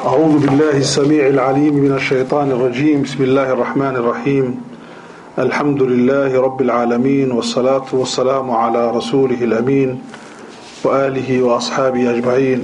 أعوذ بالله السميع العليم من الشيطان الرجيم بسم الله الرحمن الرحيم الحمد لله رب العالمين والصلاة والسلام على رسوله الأمين وآله وأصحابه أجمعين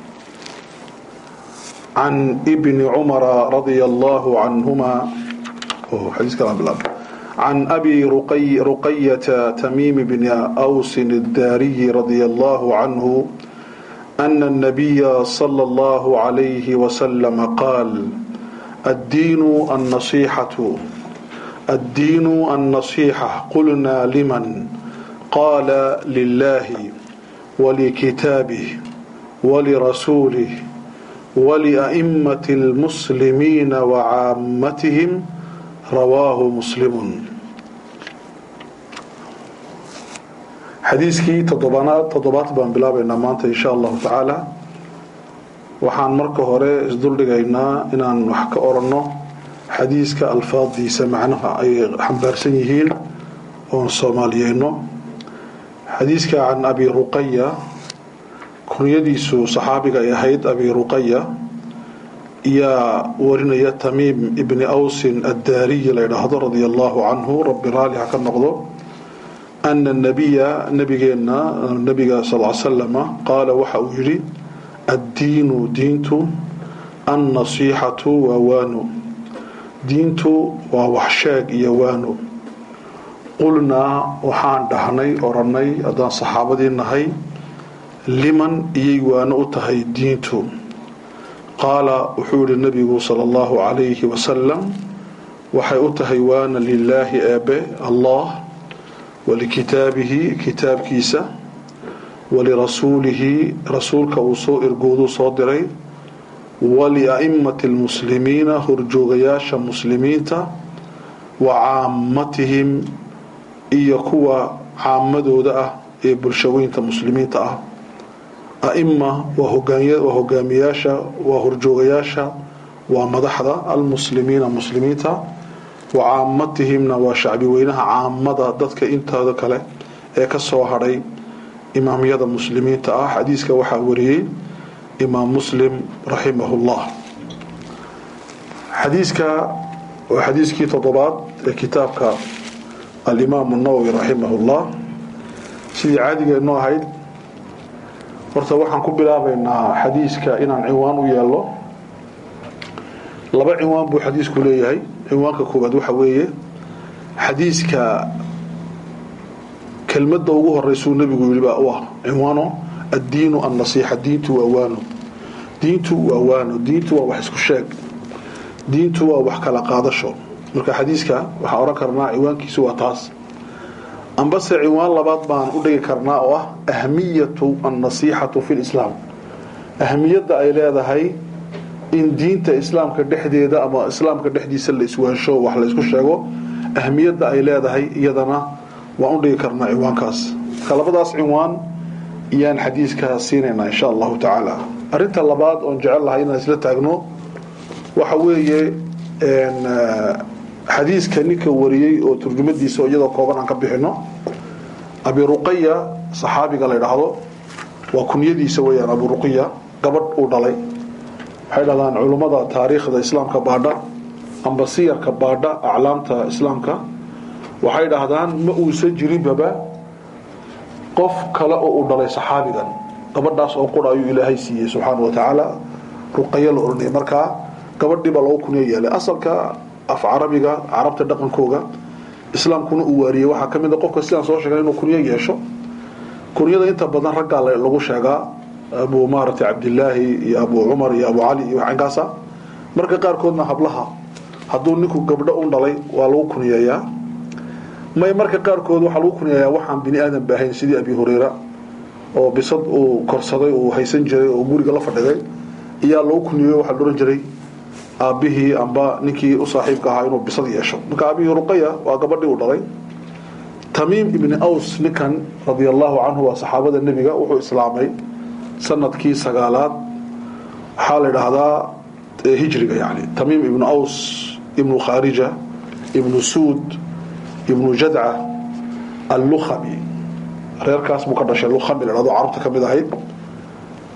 عن ابن عمر رضي الله عنهما حديث كلام بالله عن أبي رقي رقية تميم بن أوس الداري رضي الله عنه أن النبي صلى الله عليه وسلم قال الدين النصيحة الدين النصيحة قلنا لمن قال لله ولكتابه ولرسوله ولأئمة المسلمين وعامتهم رواه مسلم xadiiskii toddobaanaad toddobaad baan bilaabaynaa maanta insha allahu tacaala waxaan marka hore isduldhigaynaa inaan wax ka oranno xadiiska alfaadiisa macnaha ay xambaarsan yihiin oon soomaaliyeyno xadiiska can abi ruqaya kunyadiisu saxaabiga ay ahayd abi ruqaya yaa warinaya tamiim ibni awsin addaariyi la ydhaahdo radia allahu canhu rabbi raali ha ka noqdo ana nabiya nabigeenna nabiga sal slama qaala waxa uu yidhi addiinu diintu annasiixatu waa waano diintu waa waxsheeg iyo waano qulnaa waxaan dhahnay orannay haddaan saxaabadii nahay liman iyay waano u tahay diintu qaala wuxuu yihi nabigu sala allahu calayhi wasalam waxay u tahay waana lilaahi eebe allah walikitaabihi kitaabkiisa walirasuulihi rasuulka uu soo irgooduu soo diray walia'immati lmuslimiina horjoogayaasha muslimiinta wa caammatihim iyo kuwa caamadooda ah ee bulshaweynta muslimiinta ah a'ima waa hogaamiyaasha waa horjoogayaasha waa madaxda almuslimiina muslimiinta wa caamatihimna waa shacbi weynaha caamada dadka intooda kale ee ka soo hadhay imaamyada muslimiinta ah xadiiska waxaa wariyey imaam muslim raximahullah xadiiska waa xadiiskii toddobaad ee kitaabka alimaamu nawowi raximahullah sidii caadigeenu ahayd horta waxaan ku bilaabaynaa xadiiska inaan cinwaan u yeelno laba cinwaan buu xadiisku leeyahay cinwaanka koowaad waxa weeye xadiiska kelmadda ugu horeysuu nebigu yidhi baa u ah cinwaano addiinu annasiixa diintu waa waano diintu waa waano diintu waa wax isku sheeg diintu waa wax kala qaadasho marka xadiiska waxaan odhan karnaa cinwaankiisu waa taas ambase cinwaan labaad baan u dhigi karnaa oo ah ahmiyatu annasiixatu fi lislaam ahmiyadda ay leedahay in diinta islaamka dhexdeeda ama islaamka dhexdiisa la iswaansho wax la isku sheego ahmiyadda ay leedahay iyadana waan u dhigi karnaa cinwaankaas marka labadaas cinwaan iyaan xadiiska siinaynaa insha allahu tacaala arinta labaad oon jecel lahay inaan isla taagno waxa weeye xadiiska ninka wariyey oo turjumadiisa iyadoo kooban aan ka bixino abi ruqaya saxaabiga la ydhaahdo waa kunyadiisa weyaan abu ruqya gabadh uu dhalay waxay dhahdaan culummada taariikhda islaamka baadha amba siyarka baadha aclaamta islaamka waxay dhahdaan ma uusan jirinbaba qof kale oo uu dhalay saxaabigan gabadhaas oo qura ayuu ilaahay siiyey subxaana wa tacaala ruqayo la oranayay markaa gabadhiiba lagu kunyo yeelay asalka af carabiga carabta dhaqankooga islaamkuna uu waariyey waxaa ka mid a qofka sidaan soo sheegay inuu kunyo yeesho kunyada inta badan raggaa lagu sheegaa abu maaragtay cabdilaahi iyo abu cumar iyo abu cali iyo waxankaasa marka qaarkoodna hablaha hadduu ninku gabdho un dhalay waa lagu kunyeeyaa may marka qaarkood waxaa lagu kunyeeyaa waxaan bini aadan ba ahayn sidii abi hureyra oo bisad uu korsaday uu haysan jiray oo guriga la fadhiday iyaa lagu kunyeeyo waxaa la ohan jiray aabbihii amba ninkii u saaxiibka ahaa inuu bisad yeesho marka abihi ruqaya waa gabadhii uu dhalay tamiim ibni aws ninkan radia allahu canhu waa saxaabada nebiga wuxuu islaamay sanadkii sagaalaad waxaa la idhaahdaa hijriga yani tamiim ibnu aws ibnu khaarija ibnu suud ibnu jadca allukhami reerkaas buu ka dhashay lukhami la dhahdo carabta ka mid ahayd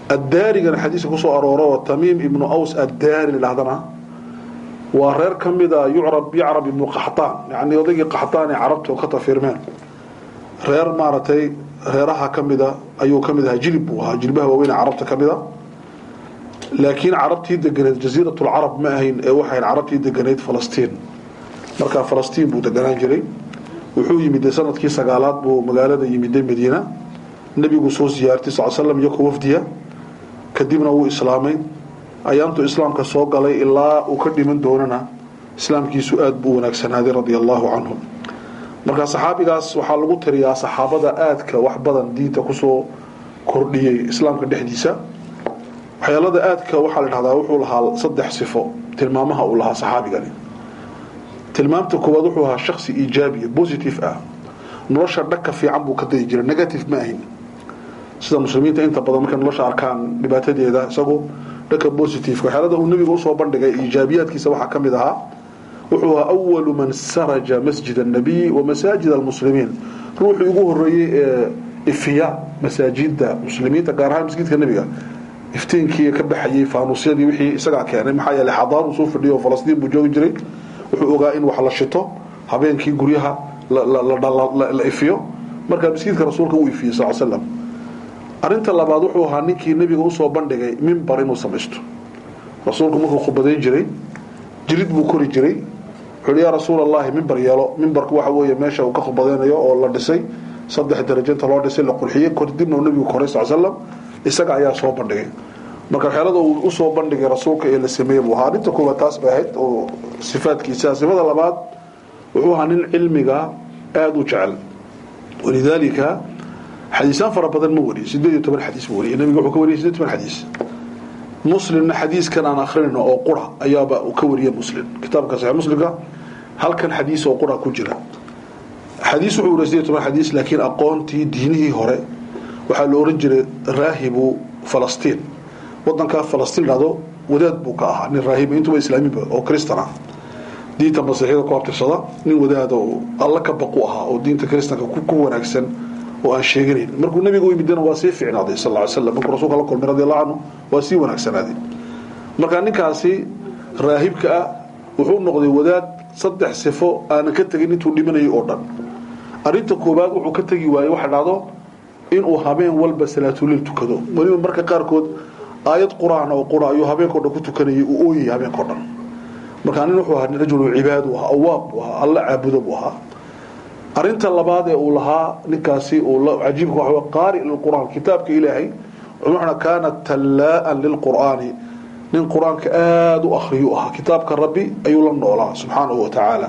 addaarigana xadiiska kusoo arooro oo tamiim ibnu aws addaari ladhahdana waa reer ka mida yucrab yacrab ibnu qaxtaan yani odaygii qaxtaan ee carabta ka tafiirmeen reer maaragtay reeraha ka mida ayuu ka mid ahaa jilib buu ahaa jilbaha waaweyne carabta ka mida laakiin carabtii deganeed jasiiratulcarab ma ahayn ee waxayn carabtii deganeyd falastiin markaa falastiin buu deganaan jiray wuxuu yimiday sanadkii sagaalaad buu magaalada yimiday madiina nebigu soo siyaartay sal slam iyakoo wafdiya kadibna wuu islaamay ayaantuu islaamka soo galay ilaa uu ka dhiman doonana islaamkiisu aad buu wanaagsanaaday radia allaahu canhu marka saxaabigaas waxaa lagu tiriyaa saxaabada aadka wax badan diinta kusoo kordhiyey islaamka dhexdiisa waxyaalada aadka waxaa la dhahdaa wuxuu lahaa saddex sifo tilmaamaha uu lahaa saxaabigani tilmaamta koowaad wuxuu ahaa shaksi iijaabiya positive ah nolosha dhagka fiican buu ka dayi jiray negative ma ahin sida muslimiinta inta badan markay nolosha arkaan dhibaatadeeda isagu dhanka positiveka waxyaalada uu nebiga usoo bandhigay iijaabiyaadkiisa waxaa ka mid ahaa wuxuu ahaa awalu man saraja masjid annabiy wa masaajid almuslimiin ruuxii ugu horeeyey ee ifiya masaajida muslimiinta gaar ahaan masjidka nebiga iftiinkii ka baxayey faanuusyadii wixii isagaa keenay maxaa yeeley xadaaruu soo fadhiyo falastiin buu joogi jiray wuxuu ogaa in wax la shito habeenkii guryaha la ifiyo markaa masjidka rasuulka uu ifiyey sal slam arinta labaad wuxuu ahaa ninkii nebiga usoo bandhigay mimbar inuu samaysto rasuulku markuu khubadayn jiray jirid buu kori jiray wuxuu yaa rasuul allahi mimbar yeelo mimbarku waxa weeye meesha uu ka khubadaynayo oo la dhisay saddex darajinta loo dhisay la qurxiyey kadibna uu nebigu koray sal slam isaga ayaa soo bandhigay marka waxyaalada uu usoo bandhigay rasuulka ee la sameeyey buu ahaa arrinta koowaad taas bay ahayd oo sifaadkiisa sifada labaad wuxuu ahaa nin cilmiga aada u jecel walidaalika xadiisaan fara badan ma wariyo sideed iyo toban xadiis ma wariyo nabiga wuxuu ka wariyay sideed toban xadiis muslimna xadiiskan aan akrinayno oo qura ayaaba uu ka wariyay muslim kitaabka saxiix muslimka halkan xadiis oo qura ku jira xadiis wuxuu wariya sideed toban xadiis laakiin aqoontii diinihii hore waxaa la oran jiray raahibu falastiin wadankaa falastiin dhado wadaad buu ka ahaa nin raahiba intuba islaamiba oo kristan ah diinta masiixiyada ku abtirsada nin wadaada oo alla ka baqu ahaa oo diinta kristanka ku wanaagsan oo aan sheeganayn markuu nabiga u yimidana waa sii ficnaaday sal ly slam markuu rasuulka la kulmay radi allahu canhu waa sii wanaagsanaaday marka ninkaasi raahibka ah wuxuu noqday wadaad saddex sifo aanan ka tegin intuu dhimanayay oo dhan arrinta koowaad wuxuu ka tegi waayey waxa dhacdo inuu habeen walba salaatuliil tukado weliba marka qaarkood aayad qur-aan oo qura ayuu habeenkao dhan ku tukanayay uu ooyayay habeenkao dhan markaa nin wuxuu ahaa rajulu cibaad u ahaa awaab buu ahaa alla caabudo buu ahaa arinta labaad ee uu lahaa ninkaasi cajiibka waxa qaari lilqur'aan kitaabka ilaahay wuxuuna kaana tallaa'an lilqur'aani nin qur-aanka aada u akhriyuu ahaa kitaabka rabbi ayuu la noolaa subxaanahu wa tacaala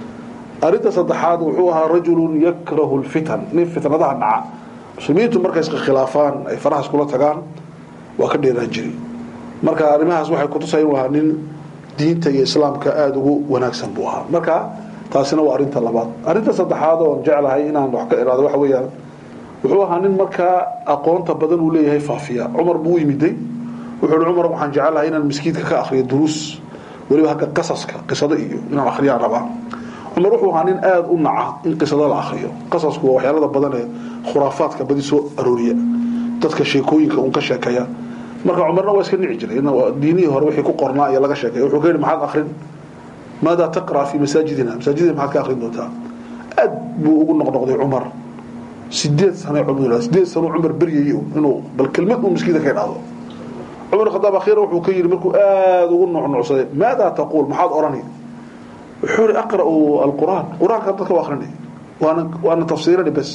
arinta saddexaad wuxuu ahaa rajulun yakrahu lfitan nin fitnadaha dhaca muslimiintu markay iska khilaafaan ay faraha iskula tagaan waa ka dheeraan jiri marka arrimahaas waxay kutusaya inuu ahaa nin diinta iyo islaamka aada ugu wanaagsan buu ahaa marka taasina waa arinta labaad arinta saddexaad oon jeclahay inaan wax ka iraado waxa weeyaan wuxuu ahaa nin markaa aqoonta badan uu leeyahay faafiya cumar buu u yimiday wuxuu hi cumar waxaan jecelahay inaan miskiidka ka akhriyo duruus weliba hagga qasaska qisado iyo inaan akhriyaan rabaa cumar wuxuu ahaa nin aada u naca in qisado la akhriyo qasasku waa waxyaalada badan ee khuraafaadka badi soo arooriya dadka sheekooyinka uun ka sheekeeya marka cumarna waa iska nici jiray diinihii hore wixii ku qornaa iyo laga sheekeeya wuxuu ka yidhi maxaad akhrin maada taqra fi masaajidina masaajidina maxaad ka akhrin doontaa aad buu ugu noqnoqday cumar sideed sano cumar sideed sano cumar beryayay inuu bal kelmad uu miskiinka ka idhaahdo cumar khadaab akhiira wuxuu ka yidhi markuu aada ugu nucnucsaday maada taquul maxaad odhani wuxuu yidhi aqra'u alqur'aan qur-aanka dadka u akrinay waana waana tafsiirani bas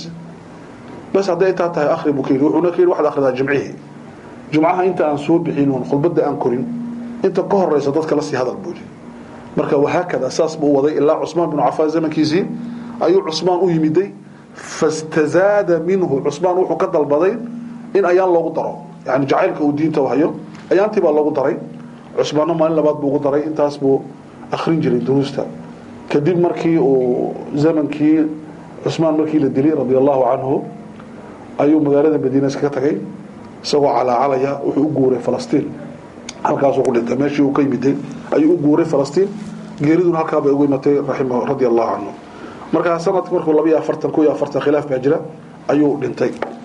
bas hadday intaa tahay akhri buu ka yidhi wuxuuna ka yidhi waxaad akhridaa jimcihii jumcaha inta aan soo bixin oon khudbadda aan korin inta ka horeysa dadka la sii hadal buu yidhi marka wahaakada saas buu waday ilaa cusmaan binu cafaan zamankiisii ayuu cusmaan u yimiday fastazaada minhu cusmaan wuxuu ka dalbaday in ayaan loogu daro yani jacaylka uu diinta hayo ayaantii baa loogu daray cusmaanna maalin labaad buu ugu daray intaas buu akrin jiray duruusta kadib markii uu zamankii cusmaan markii la dilay radia allahu canhu ayuu magaalada madiina iskaga tagay isagoo calaacalaya wuxuu u guuray falastiin halkaasuu ku dhintay meeshii uu ka yimiday ayuu u guuray falastiin geeriduna halkaa bay ugu imatay raximah radia allahu canhu markaa sanadki markuu laba iyo afartan ku iyo afartan khilaaf baa jira ayuu dhintay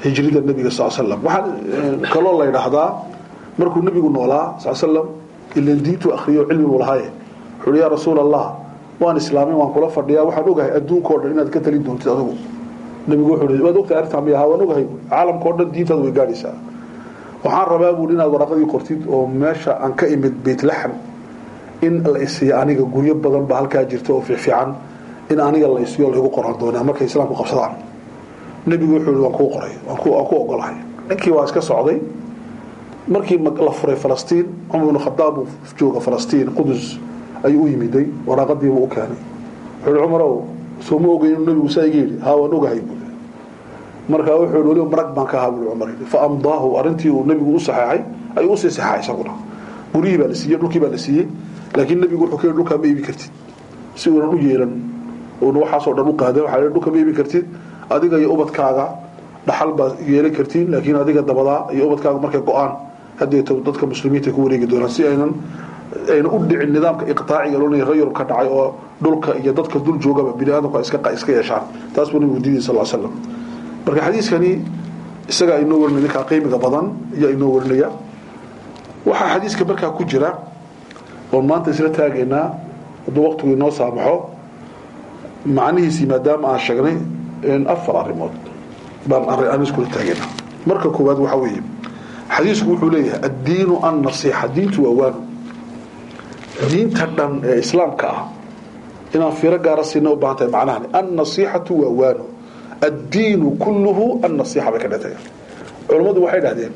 hijrida nebiga sal slam waxaa kaloo la yidhaahdaa markuu nebigu noolaa sal slam ilan diintu akhriyo cilmigu lahaaye wuxuu yaa rasuul allah waan islaamay waan kula fadhiyaa waxaan ogahay adduunkao dhan inaad ka talin doontid adigu nebigu wuxuu waad ogtahay arrintaa miya haa waan ogahay caalamkao dhan diintaada way gaadhaysaa waxaan rabaa buuri inaad waraqadii qortid oo meesha aan ka imid baytlaxam in la isiiyo aniga guryo badan ba halkaa jirta oo fiicfiican in aniga la isiyo laygu qoran doonaa markay islaamku qabsadaan nebigu wuxuu yihi waan kuu qoray waan ku ogolahay ninkii waa iska socday markii la furay falastiin cumar ibnu khadaab uu jooga falastiin qudus ayuu u yimiday waraaqadiibuu u keenay wuxuu yihi cumarow soo ma ogeyn inuu nebigu saa iga yidhi haa waan ogahay buuri markaa wuxuu yihi weliba marag baan ka ahaa buuri cumar yidhi fa amdaahu arrintii uu nebigu u saxeexay ayuu usii saxeexay isaguna guryihii baa la siiyey dhulkii baa la siiyey laakiin nebigu wuxuu ka yidhi dhulkaa ma iibi kartid si uunan u yeelan uuna waxaasoo dhan u qaadan waxaa dhulka ma iibi kartid adiga iyo ubadkaaga dhaxal baad yeelan kartiin laakiin adiga dabadaa iyo ubadkaaga markay go-aan haddeeto dadka muslimiinta ku wareegi doonaan si aynan ayna u dhicin nidaamka iqtaaciga loonaya reer yurub ka dhacay oo dhulka iyo dadka dul joogaba bini aadamku ay iska iska yeeshaan taas buu nabigu diiday sal slam marka xadiiskani isagaa inoo warinaya ninkaa qiimiga badan ayaa inoo warinaya waxaa xadiiska markaa ku jira oon maanta isla taagaynaa hadduu waqtigu inoo saamaxo macnihiisii maadaama aan sheegnay afar arrimood baan aan iskula taagaynaa marka koowaad waxaa weeye xadiisku wuxuu leeyahay addiinu annasiixa diintu waa waano diinta dhan ee islaamka ah inaan fiiro gaara siina u baahan tahay macnahani annasiixatu waa waano addiinu kulluhu annasiixa bay ka dhintay culammadu waxay dhahdeen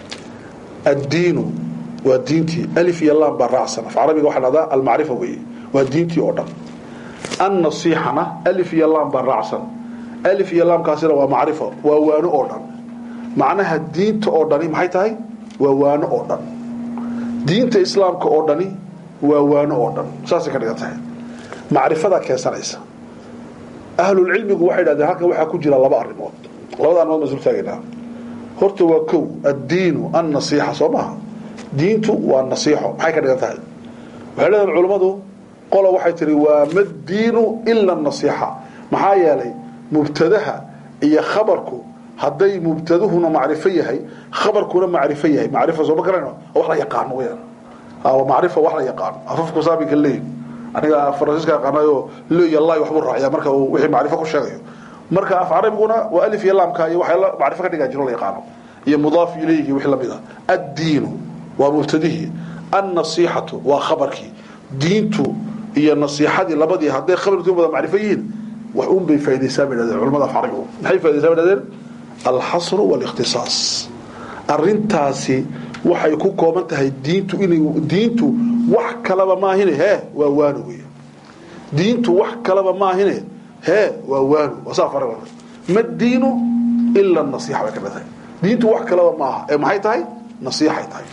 addiinu waa diintii alif iyo lam baa raacsan af carabiga waxaa dhahdaa almacrifa weeye waa diintii oo dhan annasiixana alif iyo lam baa raacsan alif iyo laamkaasina waa macrifo waa waano oo dhan macnaha diinta oo dhani maxay tahay waa waano oo dhan diinta islaamka oo dhani waa waano oo dhan saasay ka dhigan tahay macrifadaa keensanaysa ahlulcilmigu waxay dhahdeen halkan waxaa ku jira laba arrimood labada arrimood baan isul taagaynaa horta waa kow addiinu annasiixa soo maaha diintu waa nasiixo maxay ka dhigan tahay waxay leedahen culammadu qola waxay tihi waa maddiinu ila nasiixa maxaa yeelay mubtadaha iyo khabarku hadday mubtaduhuna macrifo yahay khabarkuna macrifo yahay macrifo sooma garayno wax la yaqaano weyaan macrifo wax la yaqaano afafku saabinka leeyi aniga faransiiska yaqaanayo leeya laay waxbuu raaciyaa marka uu wixii macrifo ku sheegayo marka af carabiguna waa alif iyo laamka iyo waxay macrifo ka dhigaa jiro la yaqaano iyo mudaaf ilayhi wixii lamid ah addiinu waa mubtadihii annasiixatu waa khabarkii diintu iyo nasiixadii labadii hadday khabarkii wada macrifo yihiin wax un bay faa'idaysaa bay dhahdeen culamada af carabigu maxay faa'idaysaa bay dhahdeen alxasru waalikhtisaas arrintaasi waxay ku kooban tahay diintu inay diintu wax kalaba maahine hee waa waano wey diintu wax kalaba maahine hee waa waano waa saa fara ma diinu ila nasiixa bay ka dhatahay diintu wax kalaba maaha ee maxay tahay nasiixay tahay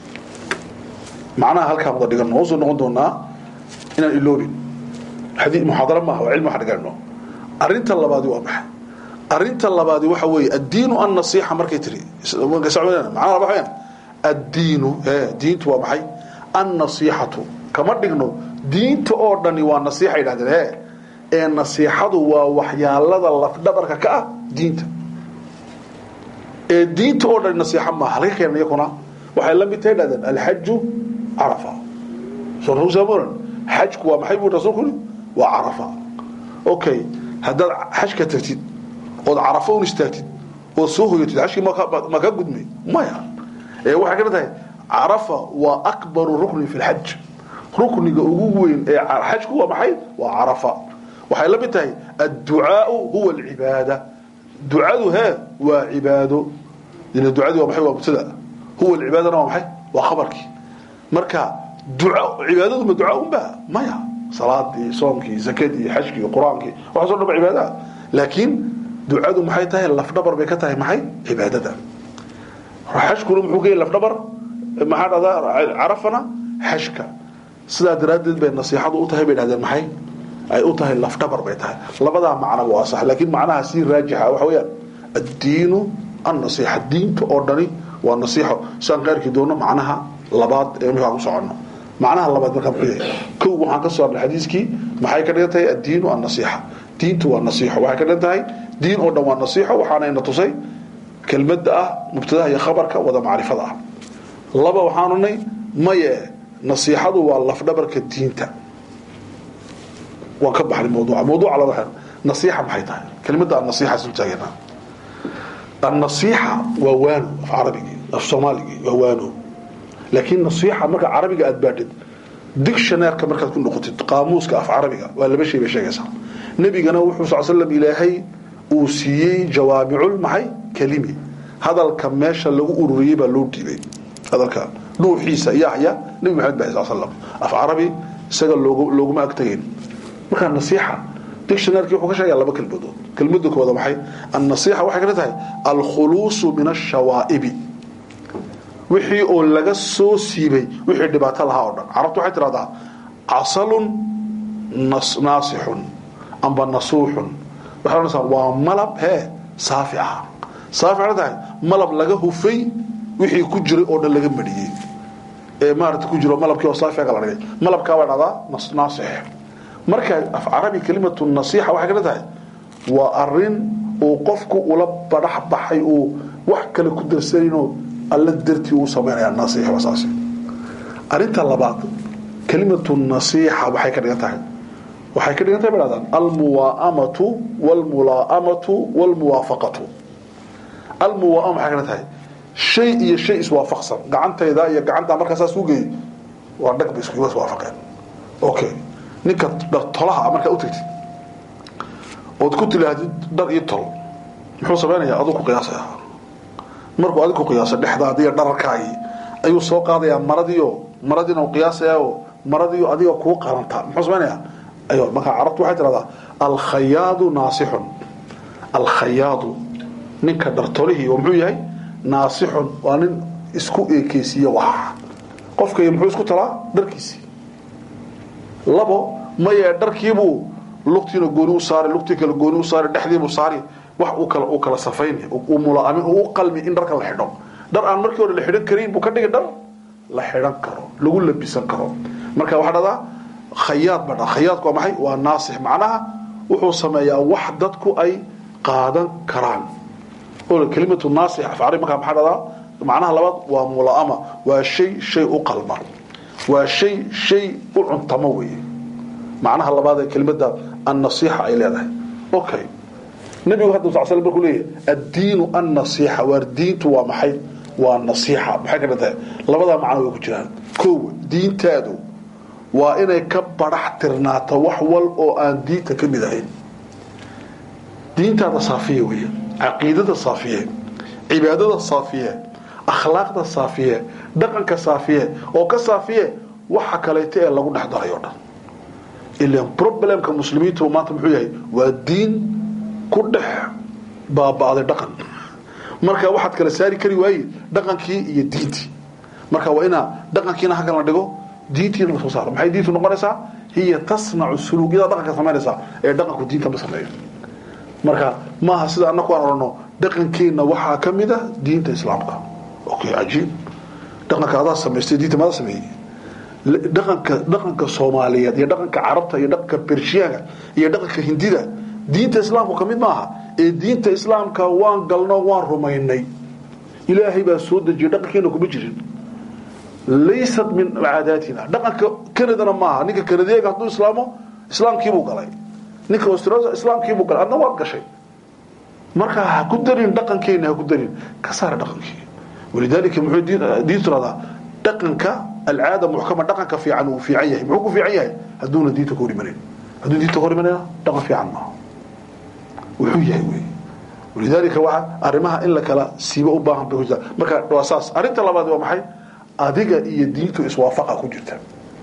macnaha halkaan wada dhigano usoo noqon doonaa inaan iloobin muxaadaro maaha waa cilmi waxa dhigano arrinta labaadi waa maxay arinta labaadi waxa weeye addiinu annasiixa markay tiri macnaha laba wayaan addiinu ee diintu waa maxay annasiixatu kama dhigno diinta oo dhani waa nasiixa yidhahdeen ee ee nasiixadu waa waxyaalada lafdhabarka ka ah diinta ee diinta oo dhani nasiixa maaha laga keena iyakuna waxay la mid tahay dhahdeen alxaju carafa soo rasuulsamoran xajku waa maxay buu rasuulku waa carafa okay haddaad xajka tagtid ood carafo un istaagtid ood soo hoyatid xajkii ma ka gudmay maya ee waxay ka tahay carafa waa akbaru ruknin fi lxaj rukniga ugu weyn ee xajku waa maxay waa carafa waxay la mid tahay adducaau huwa alcibaada ducadu hee waa cibaado ila ducadii waa maxay waa mubtada huwa alcibaadana waa maxay waa khabarkii marka duca cibaadadu ma ducaa unba maya salaadii soomkii zakadii xajkii qur-aankii waxaasoo dhan ba cibaadaha laakiin ducadu maxay tahay lafdhabar bay ka tahay maxay cibaadada xajkuna muxuu ka yahay lafdhabar maxaa dhahdaa carafana xajka sidaa daraaddeed bay nasiixadu u tahay bay dhahdeen maxay ay u tahay lafdhabar bay tahay labadaa macnaba waa sax laakiin macnaha sii raajixa waxa weeyaan addiinu annasiixa diinta oo dhani waa nasiixo saan ka arki doono macnaha labaad ee markaan ku soconno macnaha labaad markaa muxuu yahay kow waxaan ka soo arnay xadiiskii maxay ka dhigan tahay addiinu annasiixa diintu waa nasiixo waxay ka dhigan tahay diin oo dhan waa nasiixo waxaanayna tusay kelmadda ah mubtadaha iyo khabarka wada macrifada ah laba waxaanu nay maye nasiixadu waa lafdhabarka diinta waan ka baxnay mawduuca mawduuca laba xer nasiixa maxay tahay kelmadda annasiixa isu taageena annasiixa waa waano af carabigii af soomaaligii waa waano laakiin nasiixa marka carabiga aad baadhid dictionaireka markaad ku noqotid qaamuuska af carabiga waa laba shay bay sheegaysaa nebigana wuxuu sal slam ilaahay uu siiyey jawaamicul maxay kelimi hadalka meesha lagu ururiyey baa loo dhiibay hadalka dhuuxiisa yaxya nebi maxamed ba sal slam af carabi isaga looguma agtagayn markaa nasiixa dictionaryki wuxuu ka sheegaya laba kelmadood kelmada kooda maxay annasiixa waxay kana tahay alkhuluusu min ashawaa'ibi wixii oo laga soo siibay wixii dhibaato lahaa oo dhan carabtu waxay tidhahdaa casalun naasixun amba nasuuxun waxay odhanaysaa waa malab hee saafi ah saafi waxay tahay malab laga hufay wixii ku jiray oo dhan laga mariyey ee maarata ku jiro malabkii oo saafiga la dhigay malabkaa waa dhahdaa naasix marka af carabi kelimatu nasiixa waxay kana tahay waa arin uu qofku ula badhax baxay uu wax kale ku darsanayno alla dartii uu samaynaya nasiix waa saas arinta labaad kelimatu nasiixa waxay ka dhigan tahay waxay ka dhigan tahay bay dhahdaan almuwaamatu walmulaamatu walmuwaafaqatu almuwaama waxay ka dhigan tahay shay iyo shay iswaafaqsan gacantayda iyo gacantaa markaa saas u geeyey waa dhag bay isku iswaafaqeen okay ninka tolaha markaa u tagtid ood ku tilaahdid dhar iyo tol muxuu samaynayaa aduu ku qiyaasaya markuu adig ku qiyaaso dhexdaadi iyo dhararkaagii ayuu soo qaadayaa maradiio maradiina u qiyaasayaao maradiio adiga kuu qaranta muxuu samaynayaa ayo markaa carabtu waxay tidhahdaa alkhayaadu naasixun alkhayaadu ninka dhartolihii oo muxuu yahay naasixun waa nin isku eekeysiiye wax qofkay muxuu isku talaa dharkiisii labo maye dharkiibuu lugtiina gooni u saari lugtii kale gooni u saari dhexdiibuu saari wax uu kala uu kala safayn uu mulaamin uu u qalmi in dharka la xidho dhar aan markii hore la xidhan karin buu ka dhigi dhar la xidhan karo lagu labisan karo marka waxaa dhahdaa khayaad baa dhaa khayaadku waa maxay waa naasix macnaha wuxuu sameeyaa wax dadku ay qaadan karaan oo kelimatu naasix afcari markaa maxaa dhahdaa macnaha labaad waa mulaama waa shay shay u qalma waa shay shay u cuntamo weeye macnaha labaad ee kelimada annasiixa ay leedahay okay nabigu hadda sal sl markuu leeyahay addiinu annasiixa waar diintu waa maxay waa nasiixa maxay ka dhantahay labadaa macno way ku jiraan kow diintaadu waa inay ka badhax tirnaato wax wal oo aan diinta ka mid ahayn diintaada saafiye weeye caqiidada saafiye cibaadada saafiye akhlaaqda saafiye dhaqanka saafiye oo ka saafiye waxa kaleeto ee lagu dhex daray o dhan ilan problemka muslimiintu maanta muxuu yahay waa diin ku dhex baaba'day dhaqan marka waxaad kala saari kari waaye dhaqankii iyo diintii marka waa inaa dhaqankiina halkan la dhigo diintiina la soo saaro maxay diintu noqonaysaa hiya tasnacu suluugyada dhaqanka samaynaysaa ee dhaqanku diinta ma sameeyo marka maaha sida annaku aan odhano dhaqankeenna waxaa ka mid a diinta islaamka okay cajiib dhaqanka adaa samaystay diinta maada sameeyey dhaqanka dhaqanka soomaaliyeed iyo dhaqanka carabta iyo dhaqanka bershiyaanka iyo dhaqanka hindida diinta islaamku ka mid maaha ee diinta islaamka waan galno waan rumaynay ilaahay baa soo dejiyay dhaqankeena kuma jirin laysat min caadaatina dhaqanka kanadana maaha ninka kanadeega hadduu islaamo islaamkiibuu galay ninka australia islaamkiibuu galay adna waad gashay marka ha ku darin dhaqankeena ha ku darin ka saara dhaqankii walidaalika muxuu diin tiradaa dhaqanka alcaada muxkama dhaqanka fiican uu fiican yahay muxuu ku fiican yahay hadduuna diinta ka hor imanayn hadduu diinta ka hor imanayna dhaqan fiican maaha wuxuu yahay wey walidaalika waxa arrimaha in la kala siibo u baahan bay ku jirtaa marka waa saas arrinta labaad waa maxay adiga iyo diintu iswaafaqa ku jirta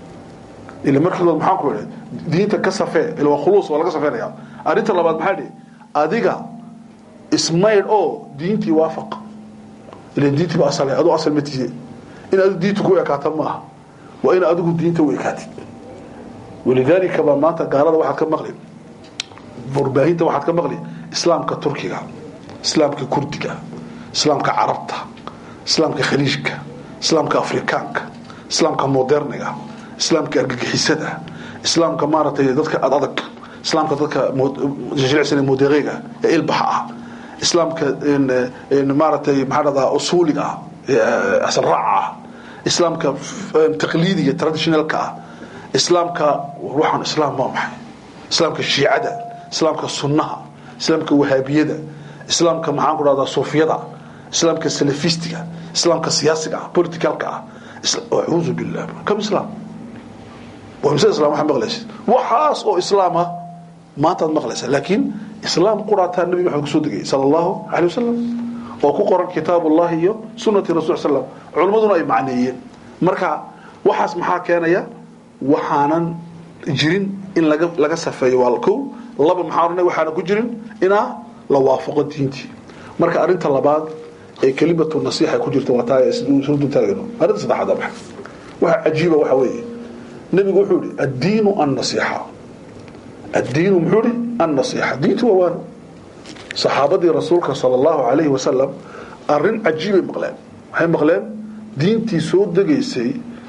ila markiiba maxaan ku idhi diinta ka safee ila waa khuluus waa laga safeynaya arrinta labaad maxaa dhihi adiga ismaydh oo diintii waafaq ila diintii ba asal aduu asal matiise in adigu diinta ku ekaata maaha waa in adigu diinta u ekaatid walidaalika baa maanta gaalada waxaad ka maqli warbaahinta waxaad ka maqli islaamka turkiga islaamka kurdiga islaamka carabta islaamka khaliijka islaamka afrikaanka islaamka moderniga islaamka argagixisada islaamka maaragtay dadka adadag islaamka dadka jilicsan modereega ee ilbaxa ah islaamka maaragtay maxaa dhahdaa usuuliga ah asal raaca ah islaamka taqliidiga traditionalka ah islaamka waxaan islaam waa maxay islaamka shiicada islaamka sunnaha islaamka wahaabiyada islaamka maxaan ku dhahdaa suufiyada islaamka salafistiga islaamka siyaasiga ah politicalka ah acuudu billah kam islaam waa mise islam waxaa maqlaysid waxaas oo islaam ah maantaad maqlaysaa laakiin islaam quraataa nabi maxamed kusoo degayay sala allahu calay wasalam oo ku qoran kitaab ullahi iyo sunati rasul slam culimmaduna ay macneeyeen marka waxaas maxaa keenaya waxaanan jirin in laga laga safeeyo waa kow laba maxaa oranay waxaana ku jirin inaa la waafaqo diintii marka arrinta labaad ee kelimatu nasiixa ku jirta waa taa surdu taagayno arrinta saddexaad waa maxay waxa cajiiba waxa weeye nebigu wuxuu yihi addiinu annasiixa addiinu muxuu yihi annasiixa diintu waa waano saxaabadii rasuulka sala allahu calayhi wasalam arrin cajiibay maqleen waxay maqleen diintii soo degaysay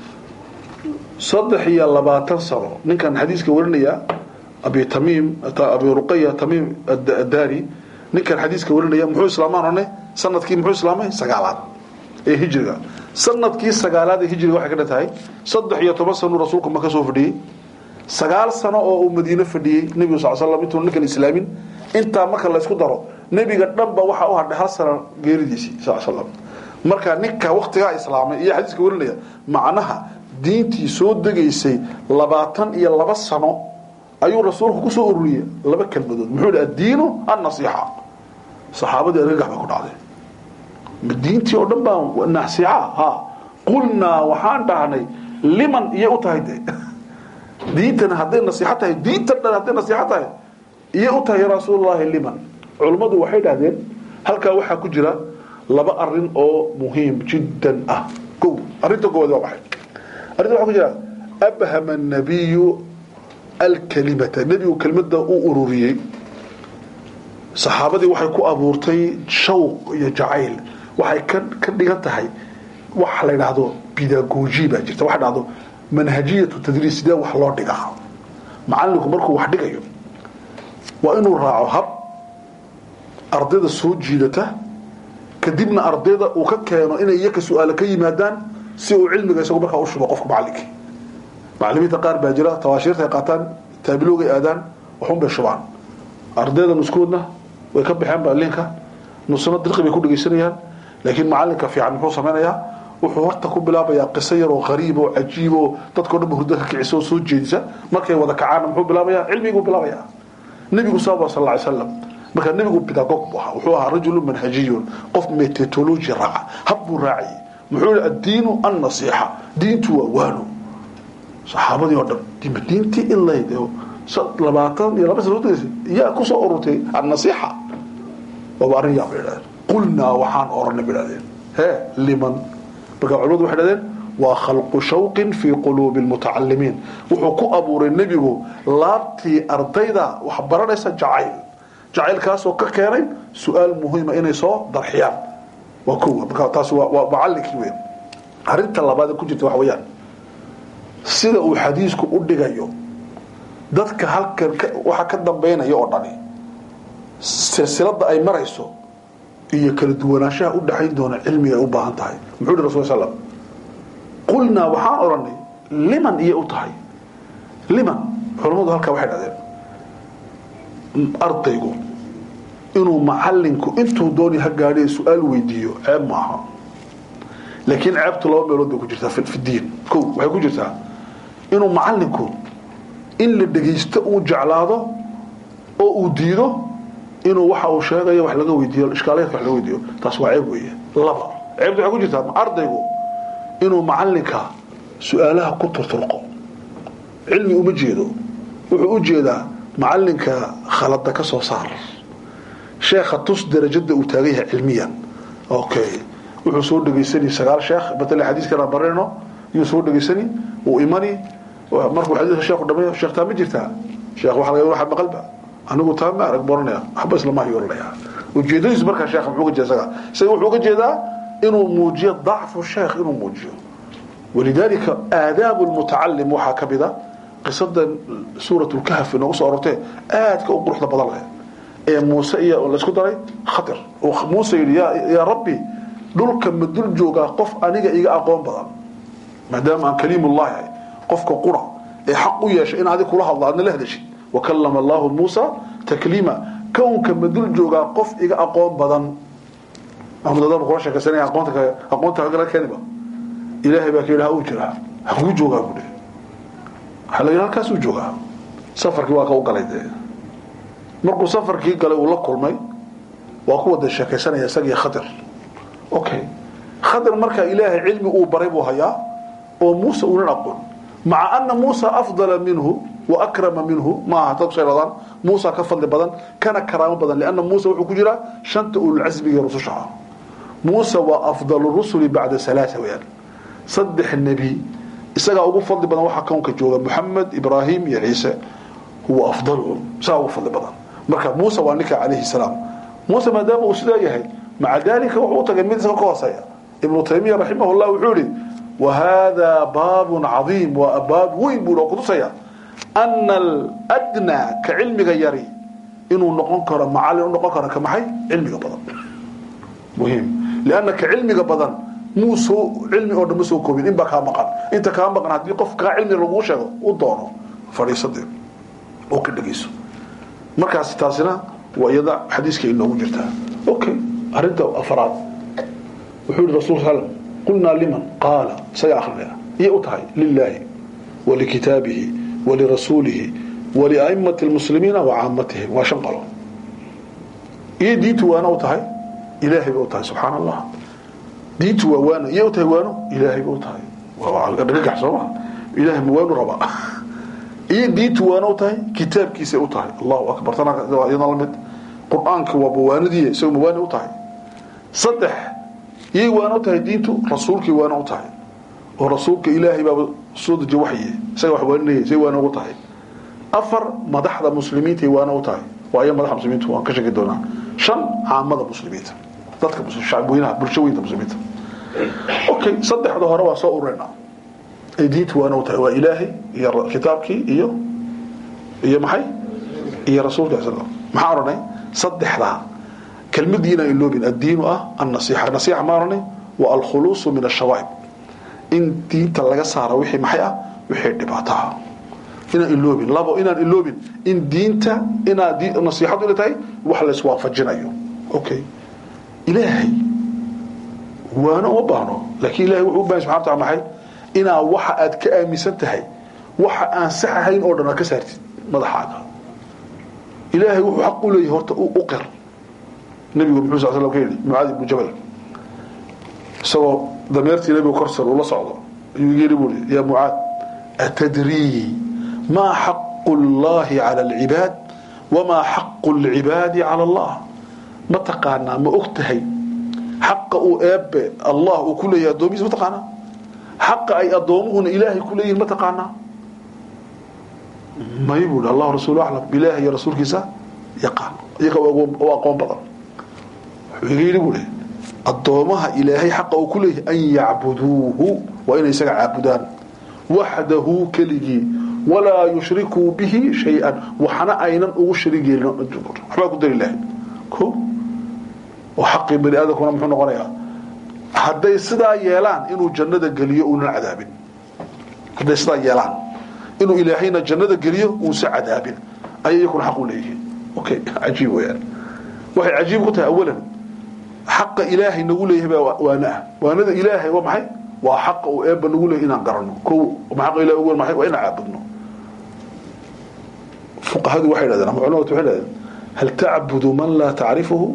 saddex iyo labaatan sano ninkan xadiiska warinaya abi tamiim abi ruqaya tamiim addaari ninkan xadiiska warinaya muxuu islaamaan one sanadkii muxuu islaamay sagaalaad ee hijriga sanadkii sagaalaad ee hijriga waxay ka dhan tahay saddex iyo toban sanuu rasuulku maka soo fadhiyey sagaal sano oo uu madiino fadhiyey nebigu sal slam intuu ninkan islaamin intaa marka la isku daro nebiga dhanba waxaa u hadhay hal sano geeridiisii sal slam marka ninka waktigaa islaamay iyo xadiiska warinaya macnaha diintii soo degaysay labaatan iyo laba sano ayuu rasuulku kusoo ururiyey laba kelmadood muxuu hi addiinu annasiixa saxaabadii argagax bay ku dhacday diintii oo dhan baa nasiixa ha qulnaa waxaan dhahnay liman iyay u tahay de diintan hadday nasiixo tahay diintan dhan hadday nasiixo tahay iyay u tahay rasuulullaahi liman culummadu waxay dhahdeen halkaa waxaa ku jira laba arin oo muhiim jiddan ah ko arrinta koowaad waa maxay arrinta waxaa ku jira abhama الnabiyu alkalimata nebigu kelimada u ururiyey saxaabadii waxay ku abuurtay shawq iyo jacayl waxay ka ka dhigan tahay waxa la yidhaahdo bidagoji baa jirta waxa dhahdo manhajiyatu tadriis sidee wax loo dhigaa macalinku markuu wax dhigayo waa inuu raaco hab ardayda soo jiidata kadibna ardayda uu ka keeno inay iyaka su-aalo ka yimaadaan si uu cilmiga isagu markaa u shubo qofka macalinkii macalimiinta qaar baa jira tawaashiirta ay qaataan taabiloogay aadaan waxun bay shubaan ardayda nuskoodna way ka baxeen balinka nusna dirqi bay ku dhegaysanayaan laakiin macalinka fiican muxuu samaynayaa wuxuu horta ku bilaabayaa qiso yar oo qariib oo cajiib oo dadkao dhan ba hurdo ka kicisa oo soo jeedisa markay wada kacaana muxuu bilaabayaa cilmiguu bilaabayaa nebigu saaba sal lla ly slam marka nebigu bidagog bu ahaa wuxuu ahaa rajulu manhajiyun qof metodology raaca hab buu raacayay muxuu yihi addiinu annasiixa diintu waa waano saxaabadii oo dhan diintii in layd labaatan iyo laba sana udagaysa yaa kusoo ururtay annasiixa waaba arrin yaa bay idhahdeen qulnaa waxaan oranay bay idhahdeen hee liman marka culimadu waxay dhahdeen waa khalqu shawqin fii quluubi lmutacalimiin wuxuu ku abuuray nebigu laabtii ardayda wax baranaysa jacayl jacaylkaasoo ka keenay su-aal muhiima inay soo darxiyaan waa kowa marka taas waa macallinkii weyn arrinta labaad ku jirta waxa weeyaan sida uu xadiisku u dhigayo dadka halkan waxa ka dambaynaya oo dhani silsilada ay marayso iyo kala duwanaanshaha u dhaxayn doona cilmiga ay u baahan tahay muxuu yihi rasul slam qulnaa waxaan odhanay liman iyo u tahay liman culammadu halkaa waxay dhahdeen ardaygu inuu macalinku intuu dooni ha gaadhiya su-aal weydiiyo ceeb ma aha laakiin ceebtu laba meelood bay ku jirtaa fi diin ko waxay ku jirtaa inuu macalinku in la dhegaysto uu jeclaado oo uu diido inuu waxa uu sheegayo wax laga weydiiyo ishkaalaadka wax laga weydiiyo taas waa ceeb weeye laba ceebtu waxay ku jirtaa ardaygu inuu macalinka su-aalaha ku turturqo cilmi uma jeedo wuxuu u jeedaa macalinka khalada ka soo saar sheekha tus darajada uu taagan yahay cilmiyan okay wuxuu soo dhegaysani sagaal sheekh matala xadiiskana barayno yuu soo dhegaysani uu imani markuu xadiiska sheekhu dhameeyo sheekh taa ma jirtaa sheekh waxa laga waxa maqalba anigu taa ma arag boranaya waxba isla maahi oranaya ujeedadiisu markaa sheekha muxuu ka jeeda isaga isaga wuxuu ka jeedaa inuu muujiyo dacfu sheekh inuu muujiyo walidaalika aadaabu lmutacalim waxaa ka mida qisada suurat lkahf inoogu soo arortee aadka u quruxda badan leh ee muuse iyo laysku daray khadir oo muuse yidhi yaa rabbi dhulka ma dul joogaa qof aniga iga aqoon badan maadaama aan kaliimullahi ahay qofka qura ee xaq u yeeshay in adig kula hadlo aadna la hadashid wakallama allahu muusa takliima kownka ma dul joogaa qof iga aqoon badan amdadaba kula sheekaysanaya aqoonta aqoonta kagala keeniba ilaahay baa ka yidhi ha uu jiraa hakuu joogaa buu dhihi waxaa la yidhi halkaasuu joogaa safarkii waa ka u galay dee markuu safarkii galay uu la kulmay waa ku wada sheekaysanaya isagii khadir okay khadir markaa ilaahay cilmi uu baray buu hayaa oo muuse uunan aqoon maca ana muusa afdala minhu wa akrama minhu ma aha dad sheegadaan muusa ka fadli badan kana karaamo badan lianna muuse wuxuu ku jiraa shanta ululcasmiga rususha ah muuse waa afdalu rusuli bacda salaasa weyaan saddex nebi isagaa ugu fadli badan waxaa kownka jooga moxamed ibraahim iyo ciise huwa afdaluhum isagaa ugu fadli badan marka muuse waa ninka calayhi salaam muuse maadaama uu sidaa yahay maca dalika wuxuu u tagay mid isaga ka hooseeya ibnu taymiya raximahullah wuxuu yihi wahada baabun cadiim waa baab weyn buu oo kutusaya ana aladnaa ka cilmiga yari inuu noqon karo macallin u noqon karo ka maxay cilmiga badan muhiim lianna ka cilmiga badan muu soo cilmi oo dhan ma soo koobin in baa kaa maqan inta kaa maqan haddii qof kaa cilmi laguu sheego u doono fadhiisadee oo ka dhegeyso markaas taasina waa iyada xadiiska inoogu jirtaa okay arinta afraad wuxuu yihi rasul sal qulnaa liman qaala isaga akrinaya iyay u tahay lilaahi walikitaabihi walirasuulihi waliaimati lmuslimiina wa caamatihim waa shan qalo iyo diintu waana u tahay ilaahay bay u tahay subxaana allah diintu waa waano iyay u tahay waano ilaahay bay u tahay dhagax sooma ilahay ma waanu rabaa iyo diintu waana u tahay kitaabkiisay u tahay allahu akbar taniyadna lamid qur-aanka waa bawaanadiiy isago mawaani u tahay saddex iyay waana u tahay diintu rasuulkii waana u tahay oo rasuulka ilaahay baaba soo dejiye waxye isaga wax waaninaya say waana ugu tahay afar madaxda muslimiintay waana u tahay waa iya madaxda muslimiintu waan ka sheegi doonaa shan caamada muslimiinta dadka shacbweynaha bulshooyinka muslimiinta okay saddexda hore waa soo ururayna ay diintu waana u tahay waa ilaahay iyo kitaabkii iyo iyo maxay iyo rasuulka sal maxaa odhanay saddexdaa kelmadiina iloobin addiinu ah annasiixa nasiixa ma odhanay waa alkhuluusu min ashawaa'ib in diinta laga saaro wixii maxay ah wixii dhibaato ah inaan iloobin labo inaan iloobin in diinta inaa nasiixadu inay tahay wax layswaafajinayo okay ilaahay waana uma baahno laakiin ilahay wuxuu u bahan subxana wataala maxay inaa waxa aad ka aaminsan tahay waxa aan sax ahayn oo dhan aad ka saartid madaxaaga ilaahay wuxuu xaq u leeyahay horta u qir nabigu muxuu sal slam ka yidhi mucaadi ibnu jabal isagoo dameertii nabigu korsar uu la socdo ayuu yidhi buu yaa mucaad atadrii maa xaqu llahi cala alcibaad wamaa xaqu lcibaadi cala allah ma taqaanaa ma og tahay xaqa uu eebe allah uu ku leeyahay addoomihiisa ma taqaanaa xaqa ay addoomuhuna ilaahay ku leeyihin ma taqaanaa may buu allah rasuul aclam ilaahay iyo rasuulkiisa yaqaan iyaga u aqoon badan wuxuu iga yidhi buu le addoomaha ilaahay xaqa uu ku leeyahay an yacbuduuhu waa inay isaga caabudaan waxdahu keligii walaa yushrikuu bihi shay-an waxna aynan ugu sharig yeelin waxbaa ku dari lahayn o oo xaqii bani aadamkuna muxuu noqonayaa hadday sidaa yeelaan inuu jannada geliyo uunan cadaabin hadday sidaa yeelaan inuu ilaahayna jannada geliyo uusa cadaabin ayay iyakuna xaq u leeyihiin okay cajiib weyaan waxay cajiib ku tahay awalan xaqa ilaahay nagu leeyahay baa waana ah waanada ilaahay waa maxay waa xaqa uu eebba nagu leeyahay inaan garanno ko ma xaqa ilahi ugu maxay waa inaan caabudno fuqahadu waxay dhahdeen ama culamadu waxay dhahdeen hal tacbudu man laa tacrifuhu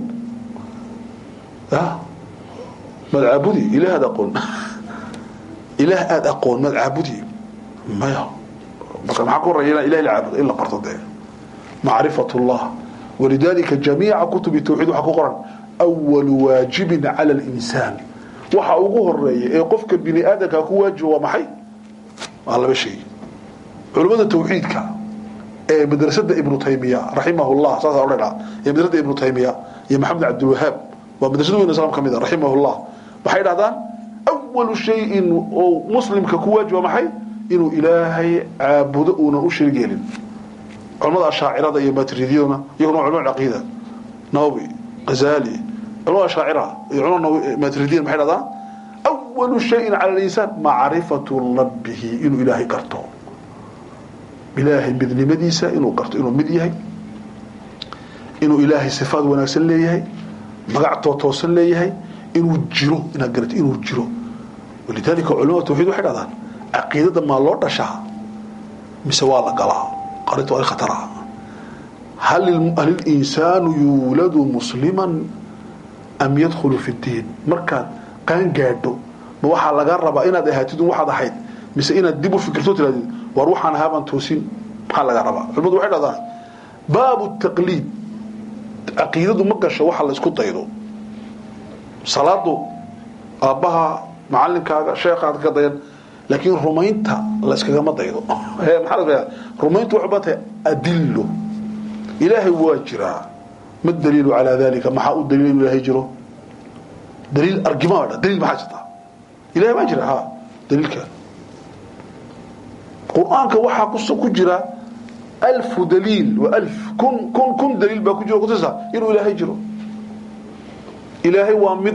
mad caabudi ilaah aad aqoon ilaah aada aqoon mad caabudi maya marka maxaa ku horeeya ilahi la caabudo in la barto dee macrifat llah walidalika jamiica kutubi tawxiid waxaa ku qoran awalu waajibin cala linsaan waxa ugu horeeya ee qofka bini aadamka ku waajiba waa maxay waa laba shay culimmada tawxiidka ee madrasada ibnu taymiya raximah llah saasa odhanaa ee madrasada ibnu taymiya iyo maxamed cabdilwahaab waa madrasada weyn islam ka mid a raximah llah waxay dhahdaan awalu shayin oo muslimka ku waajiba maxay inuu ilaahay caabudo uunan u shariig yeelin culamada ashaacirada iyo matridiyaduna iyaguna culama caqiida nawawi ghazali culama shaacira iyo culama maturidiin maxay dhahdaan awalu shayin cala linsaan macrifatu rabbihi inuu ilaahay garto ilaahay midnimadiisa inuu garto inuu mid yahay inuu ilaahay sifaad wanaagsan leeyahay magac tootoosan leeyahay inuu jiro inaad garat inuu jiro walidaalika culamada tawxiid waxay dhahdaan caqiidada maa loo dhashaa mise waa la galaa qarinta waa khatara hal insaanu yuuladu musliman am yadkhulu fi ddiin markaad qaan gaadho ma waxaa laga rabaa inaad ahaatid waxaad ahayd mise inaad dib u fikirto tirahdid war waxaan ahaabaan toosin maxaa laga rabaa culimadu waxay dhahdaan baabu taqliid caqiidadu ma gasho waxa la isku daydo salaadu aabbaha macalinkaaga sheekhaad ka dayan laakiin rumaynta la iskagama daydo maxaa rumayntu waxay baa tahay adillo ilaahay waa jiraa ma daliilu calaa dalika maxaa u daliil inu ilaahay jiro daliil argima dha daliil maxaa jirta ilahay maa jira ha daliilka qur-aanka waxaa ku jira alfu daliil wa alf kun kun kun daliil baa ku jiro kutusa inuu ilaahay jiro ilaahay waa mid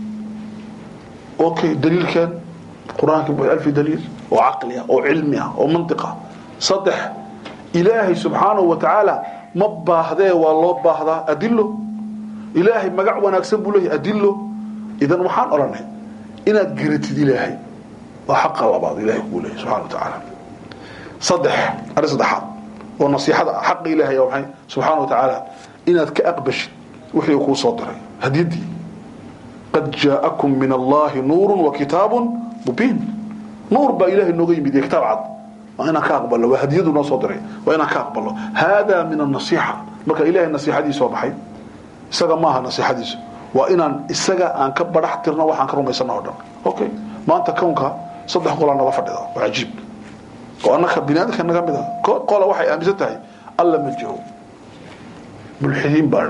okay daliilkan qur-aanka alfi daliil oo caqli ah oo cilmi ah oo mantiq ah saddex ilaahay subxaanahu wa tacaala ma baahdee waa loo baahdaa adilo ilaahay magac wanaagsan buu leeyahay adilo idan waxaan odhanay inaad garatid ilaahay waa xaqa labaad ilahay kuu leeyahy subxana wa tacaala saddex arrin saddexaad oo nasiixada xaqa ilaahay waa maxay subxaana wa tacaala inaad ka aqbashid wixii uu kuu soo diray hadiyadii qad jaa'akum min allahi nuurun wa kitaabun mubiin nuur baa ilahay nooga yimid iyo kitaab cad waa inaan ka aqbalno waa hadiyadu noo soo diray waa inaan ka aqbalno haadaa min anasiixa marka ilahay nasiixadiisa waa maxay isaga maaha nasiixadiisu waa inaan isaga aan ka barax tirno waxaan ka rumaysana o dhan okay maanta kownka saddex qolaa nala fadhida waa cajiib oo annaka binaadamka naga mid a qola waxay aaminsan tahay alla ma jiro mulxidiin baa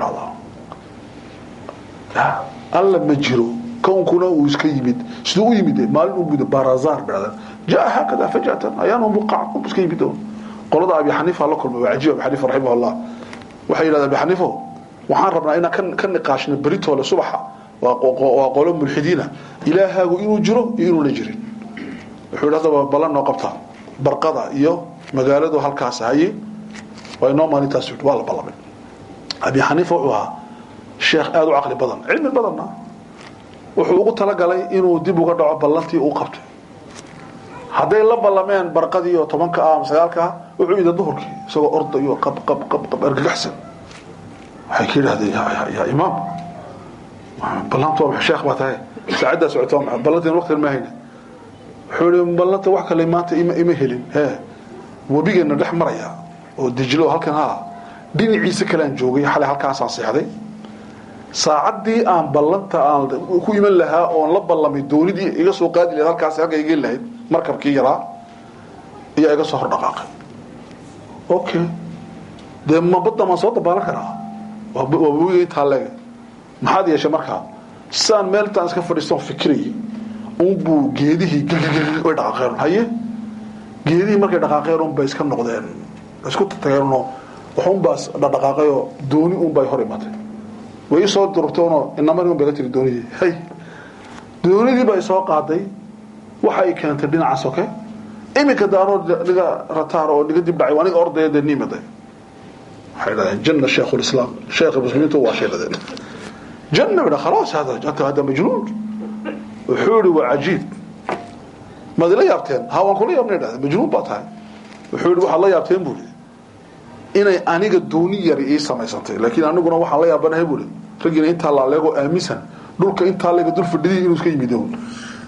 dhahdaa alla ma jiro kownkuna uu iska yimid siduu u yimid maalin u buda barazar baa jaa haakada fajatan ayaanu buqac u iska yimid qolada abi xaniifa la kulmay waa cajiib abi xaniifa raximahullah waxay yidhahdeen abi xaniifo waxaan rabnaa inaan ka niqaashno beritoole subaxa waa qolo mulxidiina ilaahaagu inuu jiro iyo inuuna jirin wuxuu yidhi haddaba ballan noo qabtaa barqada iyo magaaladu halkaas haye waa inoo maalintaas waa la ballamay abi xaniifa wuxuu ahaa sheekh aada u caqli badan cilmi badanna wuxuu ugu talagalay inuu dib uga dhaco ballantii uu qabtay hadday la ballameen barqadii oo tobanka ah ama sagaalka ah wuxuu yidhi duhurkii isagoo ordayo qab qab qab qab argagaxsan waxay ka yidhahdeen yaa imaam ballanta waa sheekh baa tahay saacaddaa socota waa maxay ballantiin waqtigan ma hayna wuxuu yidhi ballanta wax kale maanta ima ima helin hee webigeena dhex maraya oo dijlo halkan ha dhinaciisa kalean joogay xalay halkaasaan seexday saacaddii aan ballanta aan ku iman lahaa oon la ballamay doonidii iga soo qaadi lahayd halkaas halka iga lahayd markabkii yaraa ayaa iga soo hor dhaqaaqay okay dee ma badda maan soo dabaalan karaa waa webiga intaa leega maxaad yeeshay markaa saan meel intaan iska fadhiistoon fikirayay unbuu geedihii gilgilgil way dhaqaaqeen haye geedihii markay dhaqaaqeen unbay iska noqdeen isku tageenoo waxunbaa dhaqaaqayoo dooni unbay hor imatay way isoo durugtoonoo inamari un bay la tiri doonidii hay doonidii bay soo qaaday waxa ay keentay dhinaca soke iminka daaroo niga rataar oo niga dib dhacay aniga ordaya dee niimaday waxay dhahdeen janna sheekhulislaam sheekha muslimiintu waa shay dhadeen janna bidha khalaas hada anta hada majnuun wuxuu yihi waa cajiib maad ila yaabteen ha waan kula yaabnay dhahdeen majnuun baa tahay wuxuu yihi waxaad la yaabteen buu yidhi inay aniga dooni yari ii samaysantay laakiin aniguna waxaan la yaabanahay buu yidhi raggiina intaa laaleego aaminsan dhulka intaa leega dul fadhidii inuu iska yimid own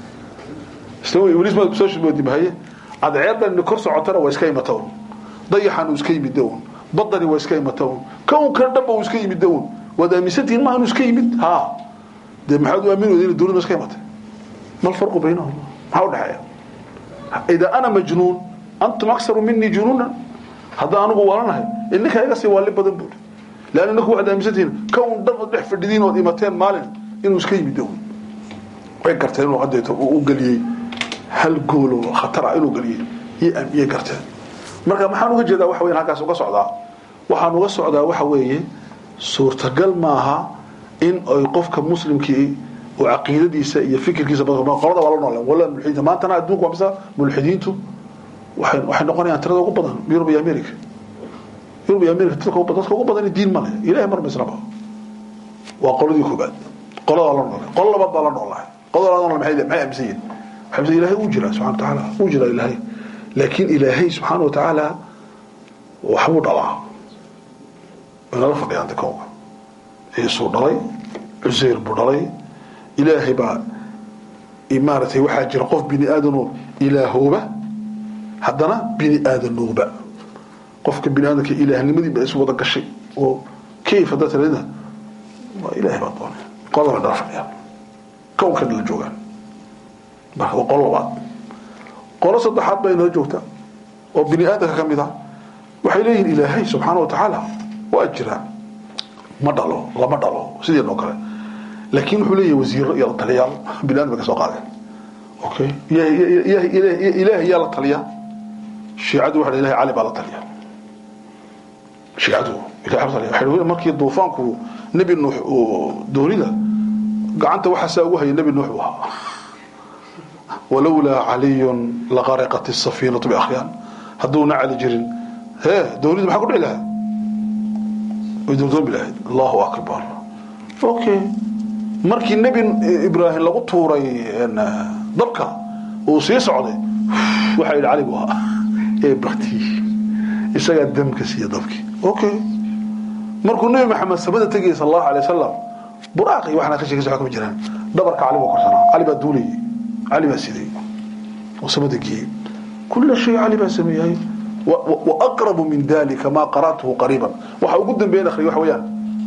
iblis ma soo shimoodimahaye cadceedan kor socotana waa iska imata un dayaxan uu iska yimid own badani waa iska imata un kownkan dhanba uu iska yimid own waad aaminsantihiin maaha inuu iska yimid ha dee maxaad u aamin weyda inay doonida iska imatay mal farqu baynahum maxaa u dhexeeya idaa ana majnuun antum aksaru minii junuunan haddaan anigu walanahay ininkaa iga sii waali badan buuri leanna ninku waxaad aaminsantihiin kown dhan ood dhex fadhidiin ood imateen maalin inuu iska yimid own way garteen inuu haddeeto uu u geliyey hal goolo khatar ah inuu geliyey iyay garteen marka maxaan uga jeedaa waxa weyan halkaas uga socdaa waxaan uga socdaa waxa weeye suurtagal maaha in ay qofka muslimkii oo caqiidadiisa iyo fikirkiisa qolada waa la noole wala mulxidiinta maantana adduunku waa misa mulxidiintu waxay waxay noqonayaan tirada ugu badan yurub iyo america yurub iyo america dadka ugu dadka ugu badan diin ma leh ilaahay mar mislaba waa qoladii koobaad qolada waa la noole qolo labaad baa la noolahay qolada la noole maxay maxay aaminsan yihiin waxay aaminsan ilaahay uu jira subxana watacaala uu jira ilaahay laakiin ilaahay subxaana watacaala waxbuu dhalaa inala fadhiyaan dakowga ciisuu dhalay cuseyr buu dhalay ilaahay baa maaragtay waxaa jira qof bini aadanoo ilaahooba haddana bini aadanooba qofka bini aadamka ilaahnimadii baa isu wada gashay oo kayf haddaa tirada waa ilaahay baa doonay qolada bay dhala fadhiyaan kownkan la joogaan marka waa qolo labaad qolo saddexaad baa inala joogtaa oo bini aadamka ka mid ah waxay leeyihiin ilaahay subxaana watacaala waa jiraa ma dhalo lama dhalo sideen oo kale laakiin wuxuu leeyahay wasiiro iyo taliyaal bini adam bay ka soo qaadeen okay ilaahay yaa la taliya shiicadu waxa ilahay cali baa la taliya shiicadu ilahay la taliya waxay markii duufaanku nebi nuux oo doonida gacanta waxaasaa ugu haya nebi nuux buu ahaa walowlaa caliyun laqariqat الsafiinatu biakhyaan hadduuna cali jirin hee doonidu maxaa ku dhici lahaa way doondoomi lahayd allahu akbar okay markii nebi ibraahim lagu tuuray dabka uu sii socday waxaa yidhi cali buu ahaa ee bakti isagaa damka siiya dabkii okay markuu nebi maxamed samada tegayay sal allahu alay wasalam buraaqi waxna ka sheekaysa kama jiraan dhabarka cali buu korsanaa cali baa duulayay cali baa siday oo samada geeyey kula shay cali baa sameeyay وأقرب من ذلك ما قرأته قريبا وحاول قدام بين أخري وحويان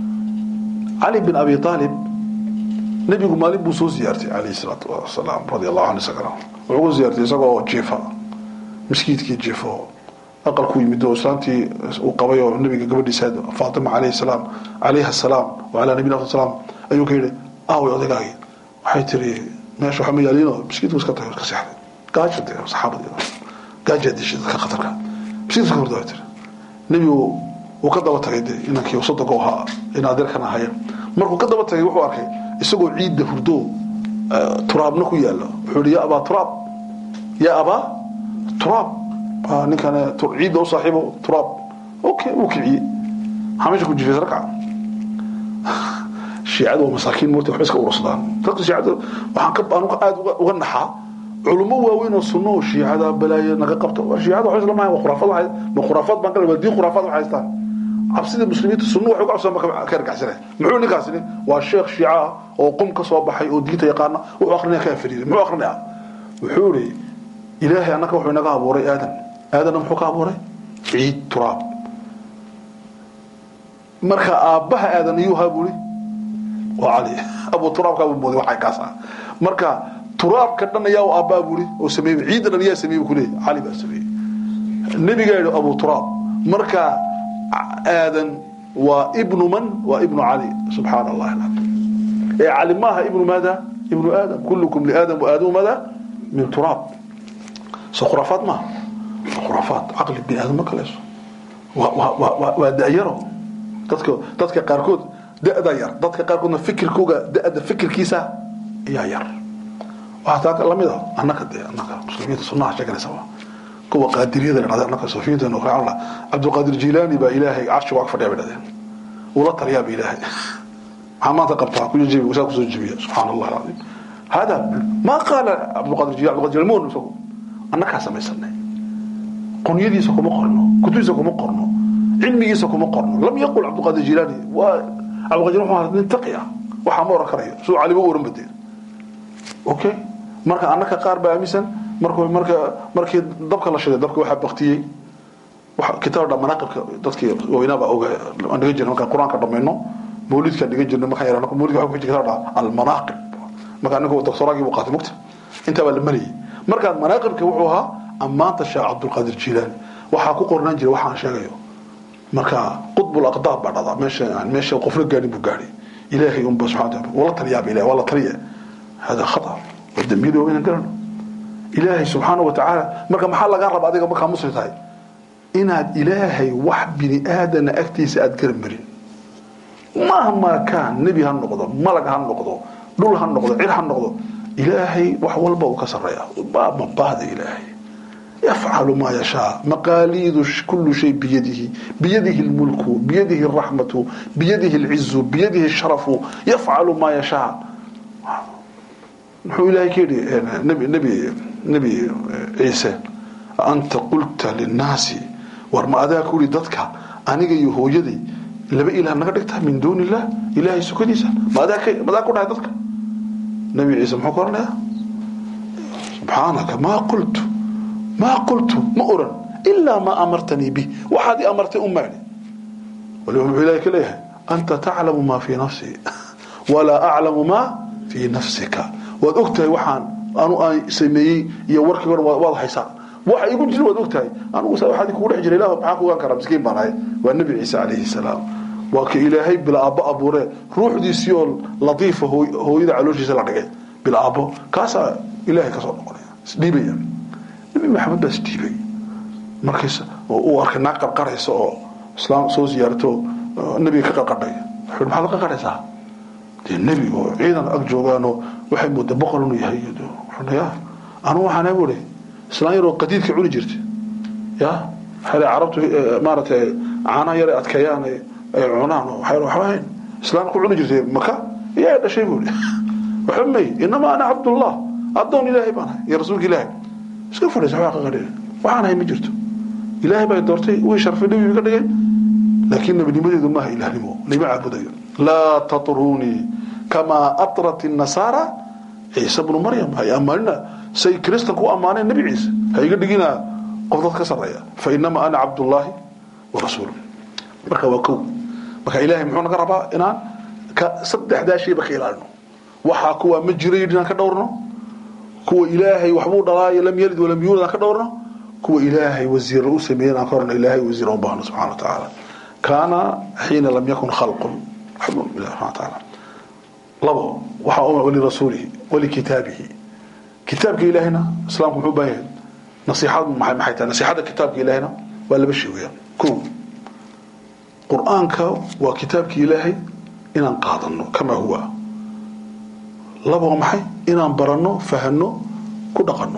علي بن أبي طالب نبي مالي بوسو زيارتي عليه الصلاة والسلام رضي الله عنه سكره وعقو زيارتي سكره جيفا مسكيت كي جيفا أقل كوي مدو سلامتي وقبيو النبي قبل سيد فاطمة عليه السلام عليها السلام وعلى نبينا السلام أيو كيري أهو يضيقاقي waxay tiri meesha waxa ma yaaliino miskiidku iska tahay iska seexday gaajada saxaabadii gaajada dishay dadka khatarka miskiidka horda way tiri nebigu uu ka daba tagay dee inankii soddonka ahaa in adeerkan ahaya markuu ka daba tagay wuxuu arkay isagoo ciidda hurdo turaabna ku yaala wuxuu yihi yaa abaa turaab yaa abaa turaab ninkan ciidda u saaxiibo turaab okay wuu kiciyey maxaa meesha ku jifay sarkaca shiicadu waa masaakiin moorta waxba iska urursadaan dadka shiicada waxaan ka anuga aada uga naxaa culummo waaweyn oo sunno oo shiicada balaayo naga qabto war shiicada waxba isla maahan waa khuraafad waxay ma khuraafad baan kale waa diin khuraafad waxay haystaan cabsida muslimiinta sunno waxay ku cabsadaan marka ka argacsanay muxuu ninkaasini waa sheekh shiica ah oo qum ka soo baxay oo diinta yaqaana wuxuu akrinaya ka afariiday muxuu akrinaya wuxuu yidhi ilaahay annaka wuxuu inaga abuuray aadan aadanna muxuu ka abuuray ciid turaab marka aabbaha aadan iyuu haa buuri waa cali abu turaabka buu mooday waxay kaas ah marka turaabka dhan ayaa uu aabbaa buuri oo sameeyey ciidda dhan ayaa sameeyey ku leeyahay cali baa sameeyey nabiga yidhi abu turaab marka aadan waa ibnu man waa ibnu cali subxaana allah alcadiim ee cali maaha ibnu maada ibnu aadam kullukum liaadam waaadamu maada min turaab so khuraafaad maaha khuraafaad caqli bini aadam ma kalayso waa da'yaro dadka dadka qaarkood da'da yar dadka qaarkoodna fikirkooga da'da fikirkiisa ayaa yar waxaa taa lamid a annaka dee annaka muslimiinta sunnaha sheeganaysa waa kuwa qaadiriyada la dhahday annaka suufiyiinta nu raacna cabdulqaadir jilaani baa ilaahay carshiga waa ka fadhiya bay dhahdeen ula taliyaa ba ilaahay maxaa maanta qabtaa ku jebi saa kusoo jebiya subxaana allah alcadiim hada ma qaala cabdulqaadir jilaani cabdulqaadir jilaani moon isagu annakaa samaysanay qonyadiisa kuma qorno kutubiisa kuma qorno cilmigiisa kuma qorno lam yaqul cabdulqaadir jilaani waa cabdulqaadir wuxuu ahaa nin taqi ah waxaa ma oran karayo siduu caliba u oran badeen okay marka annaka qaar baa aaminsan markuu marka markii dabka la shiday dabka waxaa baktiyey waxa kitaab dha manaaqibka dadkii weynaaba oga aan dhigan jirnay markaan qur-aanka dhamayno mawlidkaan dhigan jirnay markaan yarano mawlidka waxa ku jira kitaab dha almanaaqib marka anigu doctoraagii buu qaatay mugta intaa baa la marayay markaan manaaqibka wuxuu ahaa ammaanta sheekh cabdulqaadir jilaani waxaa ku qornaan jiray waxaan sheegayo marka qutbul aqdaab baa dhada meesha meesha qofna gaadhin buu gaadhay ilaahay unba subxana wataala wala taliyaaba ilahay waa la taliya hada khata waa dambiyada waa inaan garano ilaahay subxaana watacaala marka maxaa lagaa raba adiga markaa muslim tahay inaad ilaahay wax bini aadana agtiisa aad garan marin mahmaa kaan nebi ha noqdo malag ha noqdo dhul ha noqdo cir ha noqdo ilaahay wax walba uu ka sareeya mabahda ilaahay yafcalu maa yashaa maqaaliidu kulu shay biyadihi biyadihi lmulku biyadihi raxmatu biyadihi lcizu biyadihi sharafu yafcalu maa yashaa muxuu ilahay ka yidhi nbi nbi nebi ciise anta qulta linnaasi war ma adaa ku yidhi dadka aniga iyo hooyaday laba ilaah naga dhigtaa min duuni illah ilaahay sukadiisa ma adaa ku dhahay dadka nebi ciise muxuu ka oranayaa subxaanaka maa qultu maa qultu ma oran ilaa maa amartanii bih waxaad i amartay un maadhi waliba muxuu ilahay ka leeyahay anta taclamu maa fii nafsii walaa aclamu maa fii nafsika waad ogtahay waxaan anu aan sameeyey iyo warkii hore waad haysaa waxa igu jira waad ogtahay anugu waxaad kugu dhex jira ilah maxaa ku ogaan karaa miskiin baan ahay waa nebi ciise calayhi salaam waa ka ilaahay bilaabo abuure ruuxdiisii oo latiifa hooyada calooshiisa la dhigay bilaabo kaasaa ilaahay kasoo noqonaya isdhiibaya nebi maxamed baa isdhiibay markiis uu arkay naag qarqaraysa oo islaam soo siyaarto nebiga ka qarqadhay wuxuu maxaad ka qarqaraysaa dee nebi oo ciidan ag joogaanoo waxay moodaa boqol inuu yahay ya anu waxaan buuri islaan yaroo qadiidka cuni jirta ya waxay carabtu maaragtay caanaha yar adkeeyaan ay cunaan waxba hayn islaan ku cuni jirtay maka iyaa dhashay buuri waxba may inamaa ana cabdullah addoon ilaahay baan ahay iyo rasuulka ilaahay iska fadhiisa waxbaa ka qadhin waxaan ahay ma jirto ilaahay baa doortay wii sharfay nebi ka dhigay laakiin nebinimadeedu maaha ilaahnimo lama caabudayo laa tatrunii kamaa atrat الnasaara ciise bnu maryam hay ammaanina say kristan ku ammaaneen nebi ciise ha iga dhigina qof dad ka sareeya fainamaa ana cabdullaahi warasuul marka waa kow marka ilaahay muxuu naga rabaa inaan saddexdaa shayba ka ilaalino waxaa kuwa ma jirayn inaan ka dhowrno kuwa ilaahay waxbuu dhalaayo lam yalid walam yuulad aan ka dhowrno kuwa ilaahay wasiir u sameeyey aan ka horno ilaahay wasiir u baahno subxana wa tacaala kaana xiina lam yakun khalqun xubun ilahi subxana wa tacaala labo waxaa u walirasuulihi walikitaabihi kitaabka ilaahayna islaamku muxuu baahan yahay nasiixad maxay maxay tahay nasiixada kitaabka ilaahayna waa laba shay weeyaan kow qur-aanka waa kitaabka ilaahay inaan qaadano kamaa huwa laba waa maxay inaan baranno fahano ku dhaqanno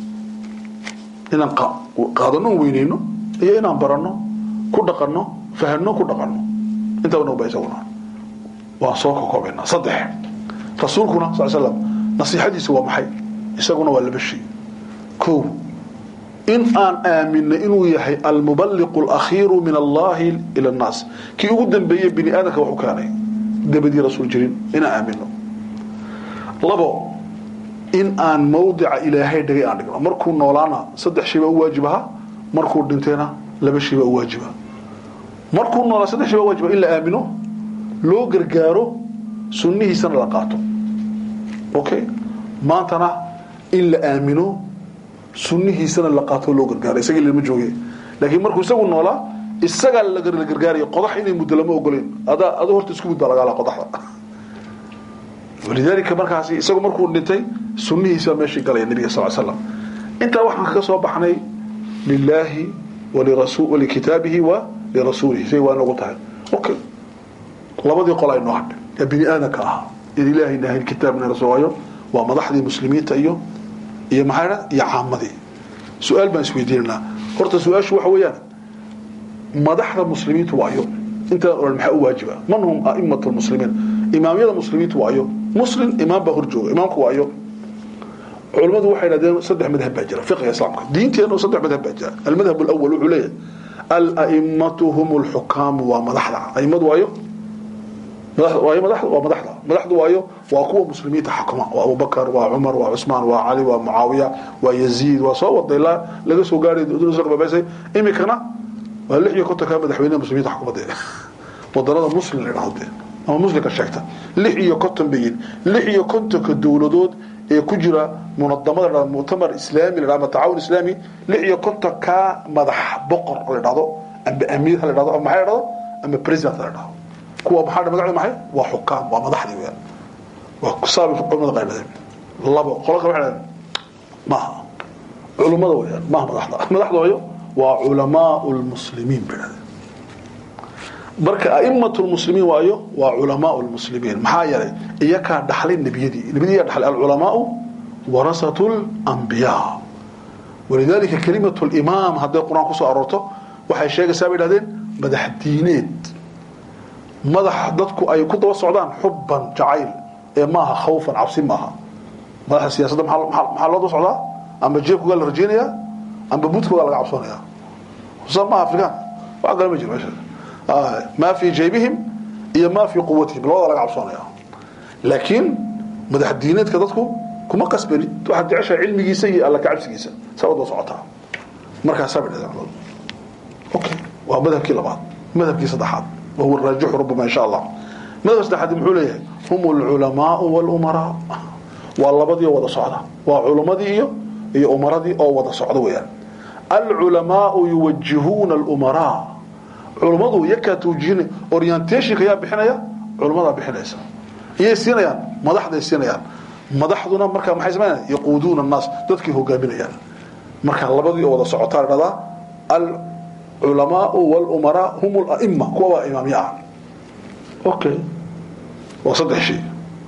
inaan qaadano weyneyno iyo inaan baranno ku dhaqanno fahano ku dhaqanno intaa nagu baa isaguna waan soo kakoobaynaa saddex rasuulkuna sal slam nasiixadiisa waa maxay isaguna waa laba shay kow in aan aamino inuu yahay almubaliqu alakhiiru min allahi ila annaas kii ugu dambeeyey bini aadamka wax u keenay dabadii rasuul jirin inaan aamino labo in aan mawdica ilaahay dhigay aan dhigno markuu noolaana saddex shay baa u waajib ahaa markuu dhintayna laba shay baa u waajiba markuu noolaa saddex shay baa waajiba in la aamino loo gargaaro sunnihiisana la qaato okay maantana in la aamino sunnihiisana la qaato loo gargaaro isagii lama jooge laakiin markuu isagu noolaa isagaa la gargaaraya qodax inay muddo lama ogoleen adaa adu horta isku mud baa lagaala qodaxda walidaalika markaasi isagu markuu dhintay sunnihiisa meeshii galaya nabiga sal slam intaa waxaan kaga soo baxnay lilaahi walikitaabihi wa lirasuulihi say waa nagu tahay okay labadii qol ay noo hadhay ee bini aadamka ahaa in ilaahay nahayn kitaabna rasuulayo waa madaxdii muslimiinta iyo iyo maxaa dha iyo caamadii su-aal baan isweydiinanaa horta su-aashu waxa weeyaan madaxda muslimiintu waayo intaan oran maxaa u waajiba man hum a'imat lmuslimiin imaamyada muslimiintu waayo muslim imaam baa horjooga imaamku waayo culimmadu waxay dhahdeen saddex madhab baa jira fiqiga islaamka diinteena saddex madhab baa jira almadhab alawal wuxuu leeyahay ala'immatu hum lxukaamu waa madaxda a'immadu waayo waayo madaxda waa madaxda madaxdu waayo waa kuwa muslimiinta xukuma waa abubakar waa cumar waa cusmaan waa cali waa mucaawiya waa yaziid waa soo wada ilaa laga soo gaaray babaysay imikana waa lix iyo kontonka madaxweynaha muslimiinta xukumadda wadanada muslim la dhahdo ama muslimka sheegta lix iyo konton bayin lix iyo kontonka dowladood ee ku jira munadamada la mu'tamar islaami la ama tacaawun islaami lix iyo konton ka madax boqor la dhahdo amba amiir la dhahdo ama maxay la dhahdo ama president la dhahdo kuwa maxaa magacda maxay waa xukaam waa madaxdii weeyaan waa kusaabi culimada qaybadeen labo qolo kale waxay maaha culimada weeyaan maaha madaxda madaxda waayo waa culamaa lmuslimiin bay dhahdeen marka a'immatu lmuslimiin waayo waa culamaau lmuslimiin maxaa yeelay iyakaa dhaxlay nebiyadii nebiyadii yaa dhaxlay alculamaau warasatu lambiyaa walidaalika kelimatu limaam hadday qur-aan kusoo aroorto waxay sheegaysaa bay idhahdeen madax diineed madax dadku ay ku daba socdaan xubban jacayl ee maaha khawfan cabsi maaha madaxa siyaasadda maxaa loo daba socdaa amba jeebkoogaa la rajeynayaa amba budkoogaa laga cabsoonayaa sa maaha afrikaan wax kale ma jiro meesha maa fii jaybihim iyo maa fii quwatihim labada laga cabsoonaya laakiin madax diineedka dadku kuma qasbanid waxaad jeceshahay cilmigiisa iyo alla kacabsigiisa saa wada socotaa markaasaa bay dhahdeen okay waa madhabkii labaad madhabkii saddexaad wahuwa raajixu rabbama insha allah madhabka saddexaad muxuu leeyahay hum alculamaau walumaraa waa labadii oo wada socda waa culamadii iyo iyo umaradii oo wada socda weeyaan alculamaau yuwajihuuna alumaraa culummadu iyakaa tawjihin orientationka yaa bixinaya culummadaa bixinaysa iyay siinayaan madaxday siinayaan madaxduna markaa maxay samaynayaan yaquuduuna annaas dadkii hogaaminayaan marka labadii oo wada socotaa la dhahdaa alculamaau walumaraa hum alaima kuwa waa imaamya ah okay waa saddex shay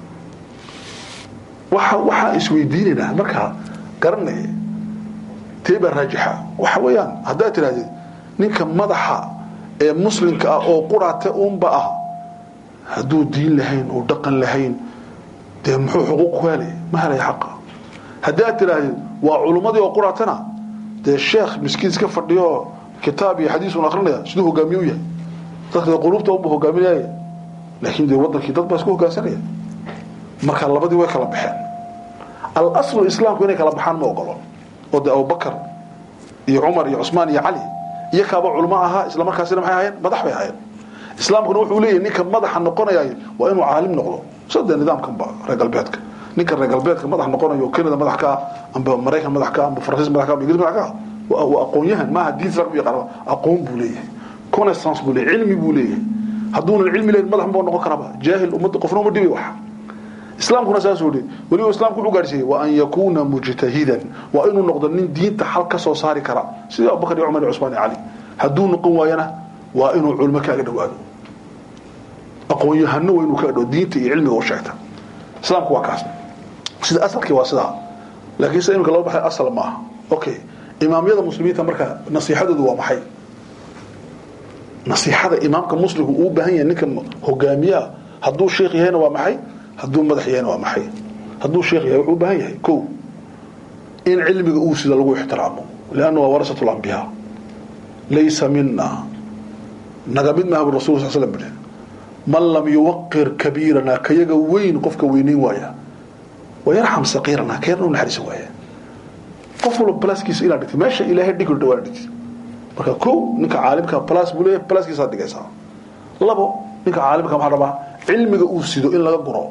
waxa waxaan isweydiinaynaa markaa garanaya tee baa raajixa waxa weeyaan haddaad tidhahdid ninka madaxa ee muslimka ah oo quraate uunba ah hadduu diin lahayn oo dhaqan lahayn dee muxuu xuquuq ku helay ma helaya xaqa haddaad tidhaahdid waa culummadii oo quraatana dee sheekh miskiin iska fadhiyo kitaab iyo xadiis un akrinaya siduu hogaamiye u yahay dadka quluubta unba hogaaminaya laakiin dee wadankii dad baa isku hogaansanaya marka labadii way kala baxeen alaslu islaamku inay kala baxaan ma ogolo oo dee abubakar iyo cumar iyo cusmaan iyo cali iyo kaaba culmo ahaa isla markaasina maxay ahaayeen madax bay ahaayeen islaamkuna wuxuu leeyahay ninka madaxa noqonaya waa inuu caalim noqdo sida nidaamkanba reer galbeedka ninka reer galbeedka madax noqonayo canada madax ka ah amba maraykan madax ka ah amba faransiis madax ka ah amba ingiriis madax ka ah waa aqoon-yahan maaha diin islaamka yaqaan aqoon buu leeyahay connaissance buu leeyahay cilmi buu leeyahay hadduunan cilmi leyn madax ma noqon karaba jaahil ummadda qofna uma dhibi wax islaamkuna saasuu yidhi weliba islaamku wuxuu gaarsiiyey wa an yakuuna mujtahidan waa inuu noqdo nin diinta xal ka soo saari kara sidii abubakar iyo cumar iyo cusmaan iyo cali hadduu noqon waayana waa inuu culmo kaaga dhowaado aqoon-yahano waa inuu kaaga dhawo diinta iyo cilmiga u sheegta islaamku waa kaas sida asalkii waa sidaa laakiin sida imika loo baxay asal maaha okay imaamyada muslimiinta marka nasiixadoodu waa maxay nasiixada imaamka muslimku uu baahan yahay ninka hogaamiyaa hadduu sheekh yahayna waa maxay hadduu madax yahayna waa maxay hadduu sheekh yahay wuxuu u baahan yahay ko in cilmiga uu sida lagu ixtiraamo lianna waa warasatu lambiyaa laysa mina naga mid maaha bu rasul sal slam bidhi man lam yuwaqir kabiirana kayaga weyn qofka weynayn waaya wayarxam saqiirana kayarna u naxariisan waaya qof walba balaaskiisa inaad dhigtid meesha ilaahay dhigi dhawaa dhigtid marka ko ninka caalimka balaas buu leeyahay balaaskiisaad dhigaysaa labo ninka caalimka maxaa rabaa cilmiga uu sido in laga guro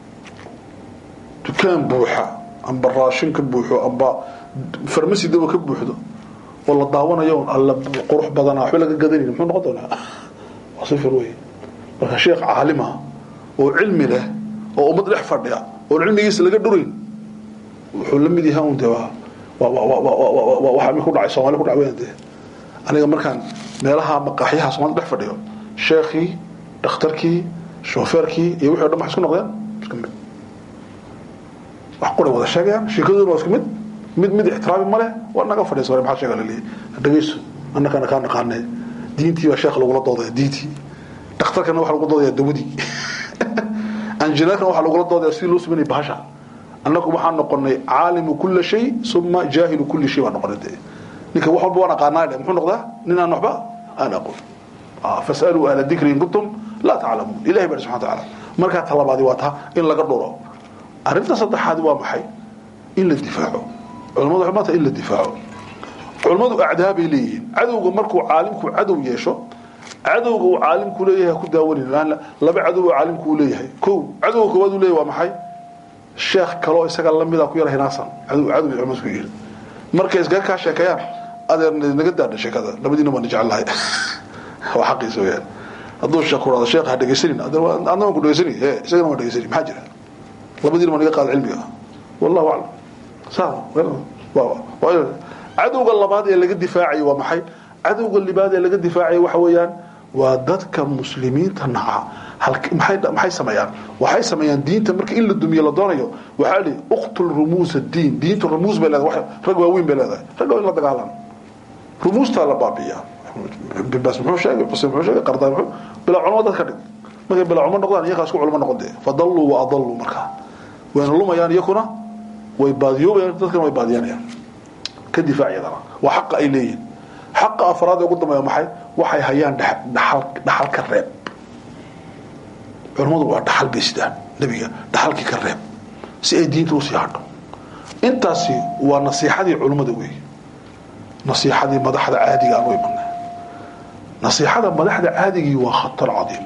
dukaan buuxa amba raashin ka buuxo amba farmasi daba ka buuxdo oo la daawanayo alla qurux badanaa waxba laga gadanayn muxuu noqon doonaa waa sifir wey marka sheekh caalima oo cilmi leh oo ummad dhex fadhiya oo cilmigiisa laga dhurayn wuxuu la mid yahay un dee waa waxa mi ku dhacay soomali ku dhac weyan dee aniga markaan meelaha maqaaxyaha soomaalida dhex fadhiyo sheekhii dhakhtarkii shoofeerkii iyo wixii o dhan waxay isku noqdeen isku mid wax qoray wada sheegayaan sheekadooduna waa isku mid mid mid ixtiraami ma leh waa naga fadhiisa hore maxaa sheega laleeyahy dhagayso annakana kaa naqaanee diintii baa sheekh lagula doodaya diintii dhakhtarkana waxa lagu doodaya dawadii anjineerkana waxa lagula doodaya sidii loo sameynaya bahasha annagu waxaan noqonay caalimu kula shay suma jaahilu kuli shay baan noqonay dee ninka wax walba waan aqaanaa dhe muxuu noqdaa nin aan waxba aan aqoon fasaluu ahla dikri in kuntum laa taclamuun ilahi bari subxana tacaala markaa talabaadi waa taa in laga dhuro arrinta saddexaadi waa maxay in la difaaco culamadu waxay maanta in la difaaco culammadu acdaa bay leeyihiin cadowga markuu caalimku cadow yeesho cadowga uu caalimku leeyahay ku daawanin laba cadow uu caalimku leeyahay kow cadowga koowaad uu leeyahay waa maxay sheekh kaloo isaga lamida ku yar hinaasan cadow cadow culimadu isku yihiin markay isgaga kaa sheekeeyaan adeer naga daadha sheekada labadiina baan jecelahay waa xaqiisa weyaan hadduu sheekh ku dhahdo sheekh ha dhegaysanin adna waan ku dhegaysani e isagana waan dhegaysani maxaa jira labadiina baan iga qaada cilmiga wallahu aclam saa cadowga labaad ee laga difaacayo waa maxay cadowga libaad ee laga difaacayo waxa weeyaan waa dadka muslimiinta naca maxay sameeyaan waxay sameeyaan diinta marka in la dumiyo la doonayo waxaa li uqtul rumuus diin diinta rumuus bay leedahay rag waaweyn bay leedahay rag waa in la dagaalan rumuustaa la baabi'iyaa bibas muxuu sheegay xuseen muxuu sheegay qardaa muxuu bilaa culamo dadka dhig markay bilaa culamo noqdaan iyagaa isku culamo noqon dee fadalluu wa adalluu markaa wayna lumayaan iyakuna way baadiyoobayaan dadkana way baadiyanayaan ka difaac iyadana waa xaqa ay leeyihin xaqa afraad ee ugu dambeeya maxay waxay hayaan dhaxal dhaxal ka reeb culamadu waa dhaxal bay sidaan nebiga dhaxalkii ka reeb si ay diinta usii hadho intaasi waa nasiixadii culimmada wey nasiixadii madaxda caadiga aan u imanay nasiixada madaxda caadigii waa khatar cadiim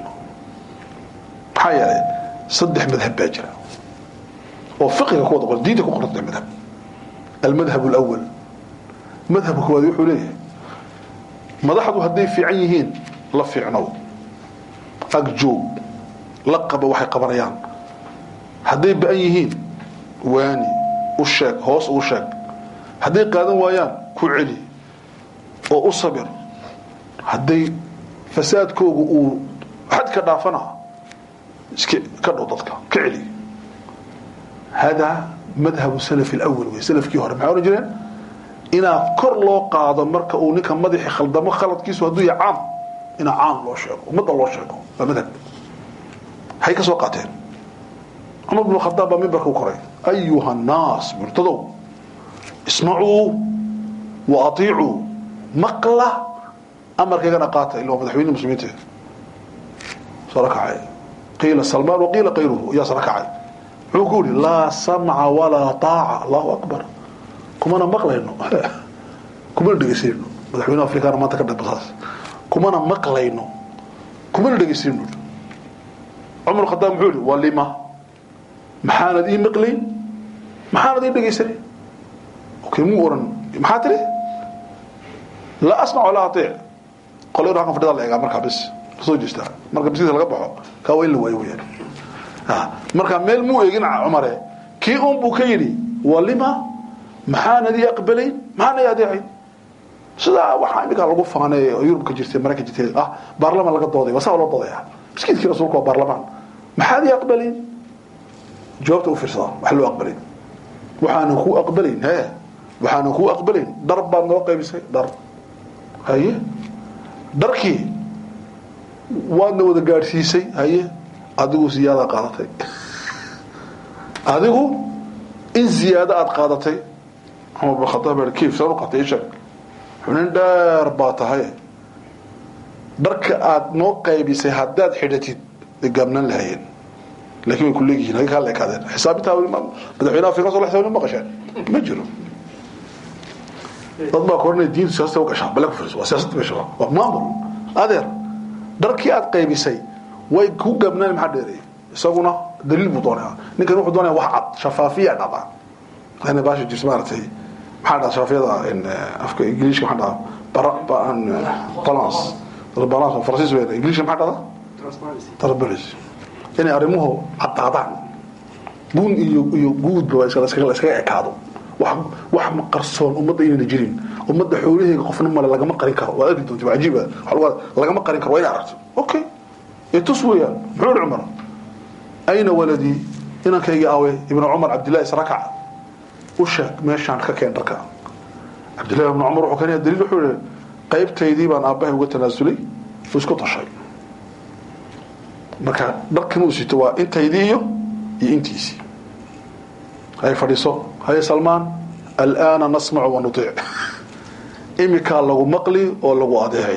maxaa yeelay saddex madhab baa jira oo fiqiga ku wada qoran diinta ku qoran saddex madhab almadhab alawal madhabka koowaad wuxuu leeyahay madaxdu hadday fiican yihiin la fiicnow agjoog la qaba waxay qabanayaan hadday ba-an yihiin waani u sheeg hoos uu sheeg hadday qaadan waayaan ku celi oo u sabir hadday fasaadkoogu uu xad ka dhaafana iska ka dhow dadka ka celi hada madhabu salaf alawal wey salafkii hore maxay ohan jireen inaa kor loo qaado marka uu ninka madaxi khaldamo khaladkiisu hadduu yahay caam inaa caam loo sheego ummadda loo sheego waa madhab hay ka soo qaateen cumar bn khadaab baa mimbarka u koray ayuha nnaas murtadow ismacuu wa atiicuu maqla amarkaygana qaata ila waa madaxweyne muslimiinta sara kacay qiila salmaan waqiila kayruhu yaa sara kacay muxuu ku yihi laa samca walaa taaca allahu akbar kumana maqlayno kumana dhegeysayno madaxweyne afrikaana maanta ka dhabasaas kumana maqlayno kumana dhegeysayno cumar khadaab muxuu yihi waa lima maxaanad ii maqlayn maxaanad ii dhegeysanay okay muu oran maxaa tiri laa asmac walaa atiic qolay halkan fadhida la eegaa markaa bis soo jeestaa marka biskiisa laga baxo kaa waa in la waayo weyaan marka meel muu eegin cumare kii un buu ka yidhi waa lima maxaanad ii aqbalayn maxaana ii adeecayn sidaa waxaa iminkaa lagu faanay oo yurub ka jirtay maraykan jirtay ah baarlamaan laga dooday waa saa loo doodaya miskiidkii rasuulka waa baarlamaan maxaad ii aqbalayn jawaabta u fiirsada wax loo aqbalayn waxaanan kuu aqbalayn he waxaanan kuu aqbalayn dhar baad noo qaybisay dhar haye dharkii waadna wada gaadhsiisay haye adigu ziyaada qaadatay adigu in ziyaado aada qaadatay cumar bin khadaab baa kiif saan u qaatay ishag xunin dheer baa tahay dharka aada noo qaybisay haddaad xidhatid ay gaabnaan lahayeen laakiin way ku leegyihiin hagee kaa leekaadeen xisaabintaa madaxweyne afrika soo xisaabin ma qasheen ma jiro dad baa koranaya diintu siyaasada u gashaa bale ku fiirso waa siyaasadda meesha waa maamul adeer dharkii aada qaybisay way ku gaabnaan maxaa dheereeyay isaguna daliil buu doonaya ninkan wuxuu doonaya wax cad shafaafiya dhaba ana baasha jirta maaragtay maxaa dhaha shafaafiyada afka ingiliishka maxaa dhaha balance balance faransiis weyn ingiliishka maxaa dhahda transparency inay arrimuhu caddaadaan buun iyo iyo guudba waa iskaga iskaga ekaado wax wax ma qarsoon ummadda inayna jirin ummadda xoolaheega qofna male lagama qarin karo waa arki doonta waa cajiib ah lagama qarin karo waa inay aragto okay itus weeyaan muxuu yihi cumar ayna waladii inankaygii awe ibnu cumar cabdillahi israkac u sheeg meeshaan ka keen dharka cabdillahi ibnu cumar wuxuu keenaya daliil wuxuu yihi qaybtaydii baan aabbahay uga tanaasulay uu isku tashay marka dharkan uu sito waa intaydii iyo iyo intiisii hay fadhiiso haye salmaan alaana nasmacu wanudiic imikaa lagu maqli oo lagu adeecay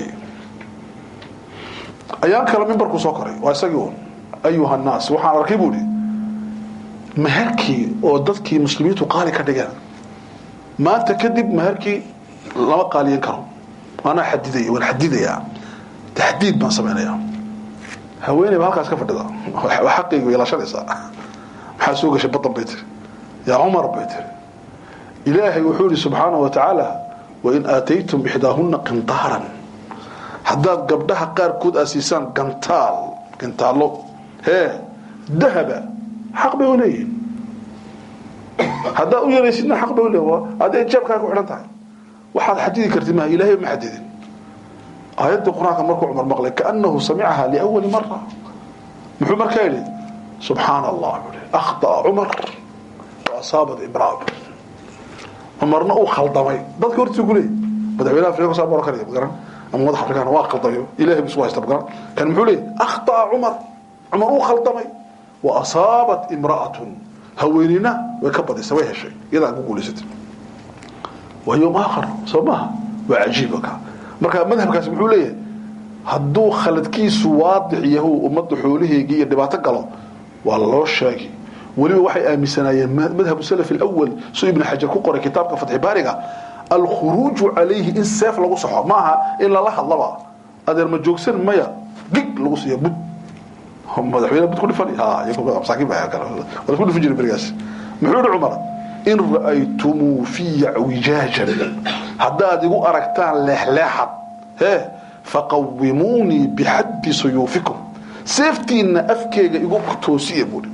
ayaan kale mimbarkuu soo koray waa isagii un ayuha nnaas waxaan arkay buu ihi maherkii oo dadkii muslimiintu qaali ka dhigeen maanta kadib maherkii lama qaaliyan karo waanaa xadidaya waan xadidayaa taxdiid baan samaynayaa haweeney ba halkaas ka fadhida waa xaqayga ilaashanaysaa maxaa soo gashay badan bay tiri yaa cumar bay tiri ilaahay wuxuu yihi subxaanahu wa tacaala wain aataytum ixdaahuna qintaaran haddaad gabdhaha qaarkood aad siisaan gantaal gantaallo hee dahaba xaq bay u leeyihin haddaad u yaraysidna xaq bay u leeyihin adee jeebkaa ku xidhan tahay waxaad xadidi kartid maha ilaahay ma xadidin aayaddii qur-aanka markuu cumar maqlay kaanahu samicaha liawali mara muxuu markaa yidhi subxaana allah akhطأa cumar wa asaabat imraa cumarna uu khaldamay dadka hortiisa ku leeyay madaxweynaha afrika saa oran karaya magaran ama madax afrikaan waa khaldamayo ilahay bisu haysta magaran kan muxuu leeyay akhطأa cumar cumar uu khaldamay wa asaabat imra'atun haweenina way ka badisay way heshay iyadaa ku guulaysatay waa yowm aakhar soo maaha waa cajiiba ka marka madhabkaasi muxuu leeyahay hadduu khaladkiisu waadix yahu ummadda xoolaheegii iyo dhibaato galo waa loo sheegi weliba waxay aaminsanaayeen madhabu salaf alawal suu ibn xajar ku qoray kitaabka fatxi baariga alkhuruuju calayhi in seef lagu saxo ma aha in lala hadlaba adeer ma joogsan maya gig lagu siiya bud madaxweyne bud ku dhifan masaakiin baa kale waa isku dhifan jiray berigaas muxuu yihi cumar in ra'aytumuu fiya wijaajan haddaad igu aragtaan leexleexad hee faqawimuunii bixaddi suyuufikum seeftiinna afkeega igu toosiya buuri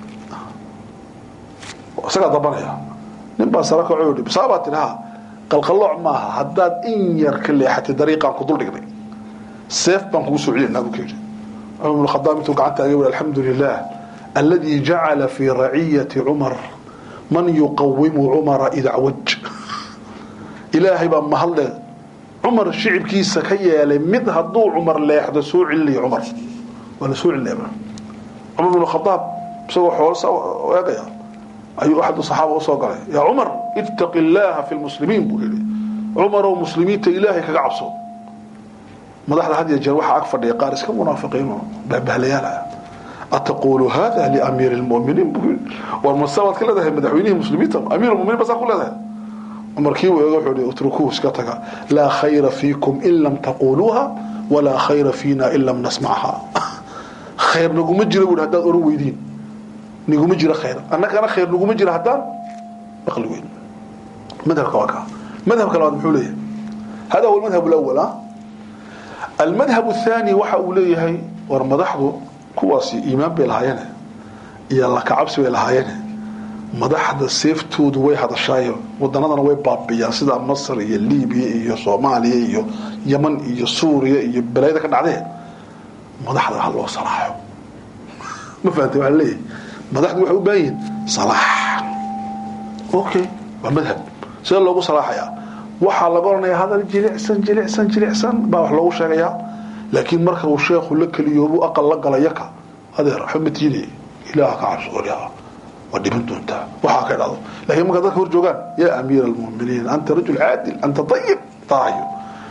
isagaa dabanaya nin baa sara kaco yidhi saabaa tidhi ha qalqallooc maaha haddaad in yar ka leexatay dariiqaan ku dul dhignay seef baan kugu soo celinaa buu ka yidhi cumar ibn khadaab intuu gacanta aga wuri alxamdu lilah alladii jacala fii raciyati cumar man yuqawimu cumara idacwaj ilaahay baa mahadle cumar shicibkiisa ka yeelay mid hadduu cumar leexdo soo celinayo cumar waa la soo celinaya cumar bin khadaab isagoo xoolo eegaya ayuu axadu saxaaba usoo galay yaa cumar ittaqi illaaha fi lmuslimiin buu yihi cumarow muslimiinta ilaahay kaga cabso madaxda had iyo jeer waxaa ag fadhiya qaar iska munaafiqiinoo bahbahlayaala ataqulu hada liamiiri lmuminiin buu yii war masabaad ka leedahay madaxweynihii muslimiinta amiir muminiin basaa ku leedahay markii uu eego wuxuu utrukuuhu iska taga laa khayra fiikum in lam taquluuha walaa khayra fiina in lam nasmacha khayr naguma jira bui haddaad oran weydiin niguma jira khayr annagana khayr naguma jira haddaan maqli weyn madhabka waa kaa madhabka labaad muxuu leeyahay hada huwa almadhab alawal almadhab athani waxa uu leeyahay war madaxdu kuwaasi iimaan bay lahaayeene iyo lakacabsi bay lahaayeene madaxda seeftoodu way hadashaayo wadanadana way baabiyaan sida masr iyo libiya iyo soomaaliya iyo yeman iyo suuriya iyo balaayada ka dhacdee madaxda ha loo salaaxo ma fahamtay waxaa leeyahay madaxdu waxay u baahan yihiin salaax okay waa madhab sida loogu salaaxayaa waxaa laga odhanayaa hadal jilicsan jilicsan jilicsan baa wax loogu sheegayaa laakiin marka uu sheekhu la keliyoobu aqal la gala yaka adeer xumatiine ilaah ka cabso oryaa waa dhiban doontaa waxaa ka dhado lakiin markaa dadka hor joogaan yaa amiir almuminiin anta rajul caadil anta ayib taayo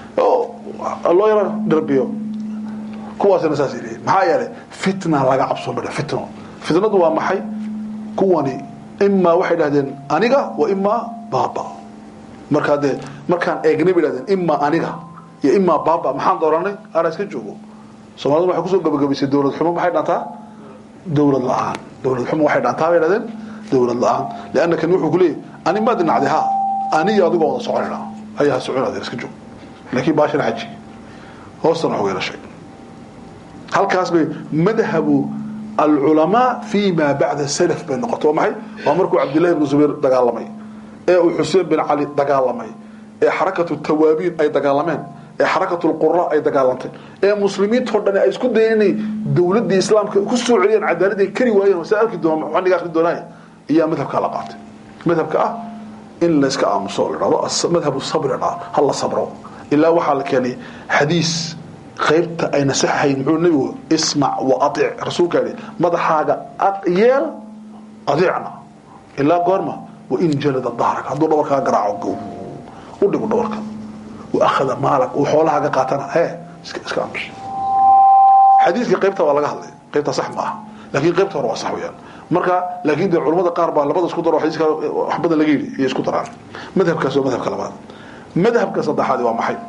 loo yaro dharbiyo kuwaasina saas leeyihin maxaa yeelay fitna laga cabsoon ba fitno fitnadu waa maxay kuwani imaa waxay dhahdeen aniga wa imaa baaba markaa dee markaan eegnay bay dhahdeen imaa aniga iyo imaa baaba maxaan dooranay ana iska joogo soomaalida waxay kusoo gabagabaysay dowlad xumo maxay dhantaa dowlad la-aan dowlad xumo waxay dhantaa bay dhahdeen dowlad la-aan leanna kan wuxuu ku leeyahy ani maa dinacday ha aniyo adigoo wada soconayna ayaa soconaadeen iska joog laakiin baashana xaji hoostana wax yeelashay halkaas bay madhabu alculamaa fi ma bacda salaf bay noqotay waa maxay waa markuu cabdillahi ibnu zubayr dagaalamay ee uu xuseen bin cali dagaalamay ee xarakatu tawaabiin ay dagaalameen ee xarakatu lqura ay dagaalantay ee muslimiintoo dhan ay isku dayeen inay dowladii islaamka ku soo celiyaan cadaaladii kari waayeen saa arki doona waxaniga akhri doonaaye ayaa madhabkaa la qaatay madhabka ah in layska aamuso la dhahdo madhabu sabri dhaa ha la sabro ilaa waxaa la keenay xadiis qaybta ay nasaxahayn muxuu nebigu ismac wa aic rasuulka yihi madaxaaga yeel adeecna ilaa goorma wain jalada dahrak hadduu dhabarkaa garaaco u dhigu dhabarka waahada maalak uu xoolahaaga qaatana he iska aamus xadiiska qaybta waa laga hadlay qaybta sax ma aha laakiin qaybta hore waa sax weyaan marka laakiin dee culamada qaar baa labada isku daro xadiiska wax badan laga yidhi iyo isku daraan madhabkaas waa madhabka labaad madhabka saddexaadi waa maxay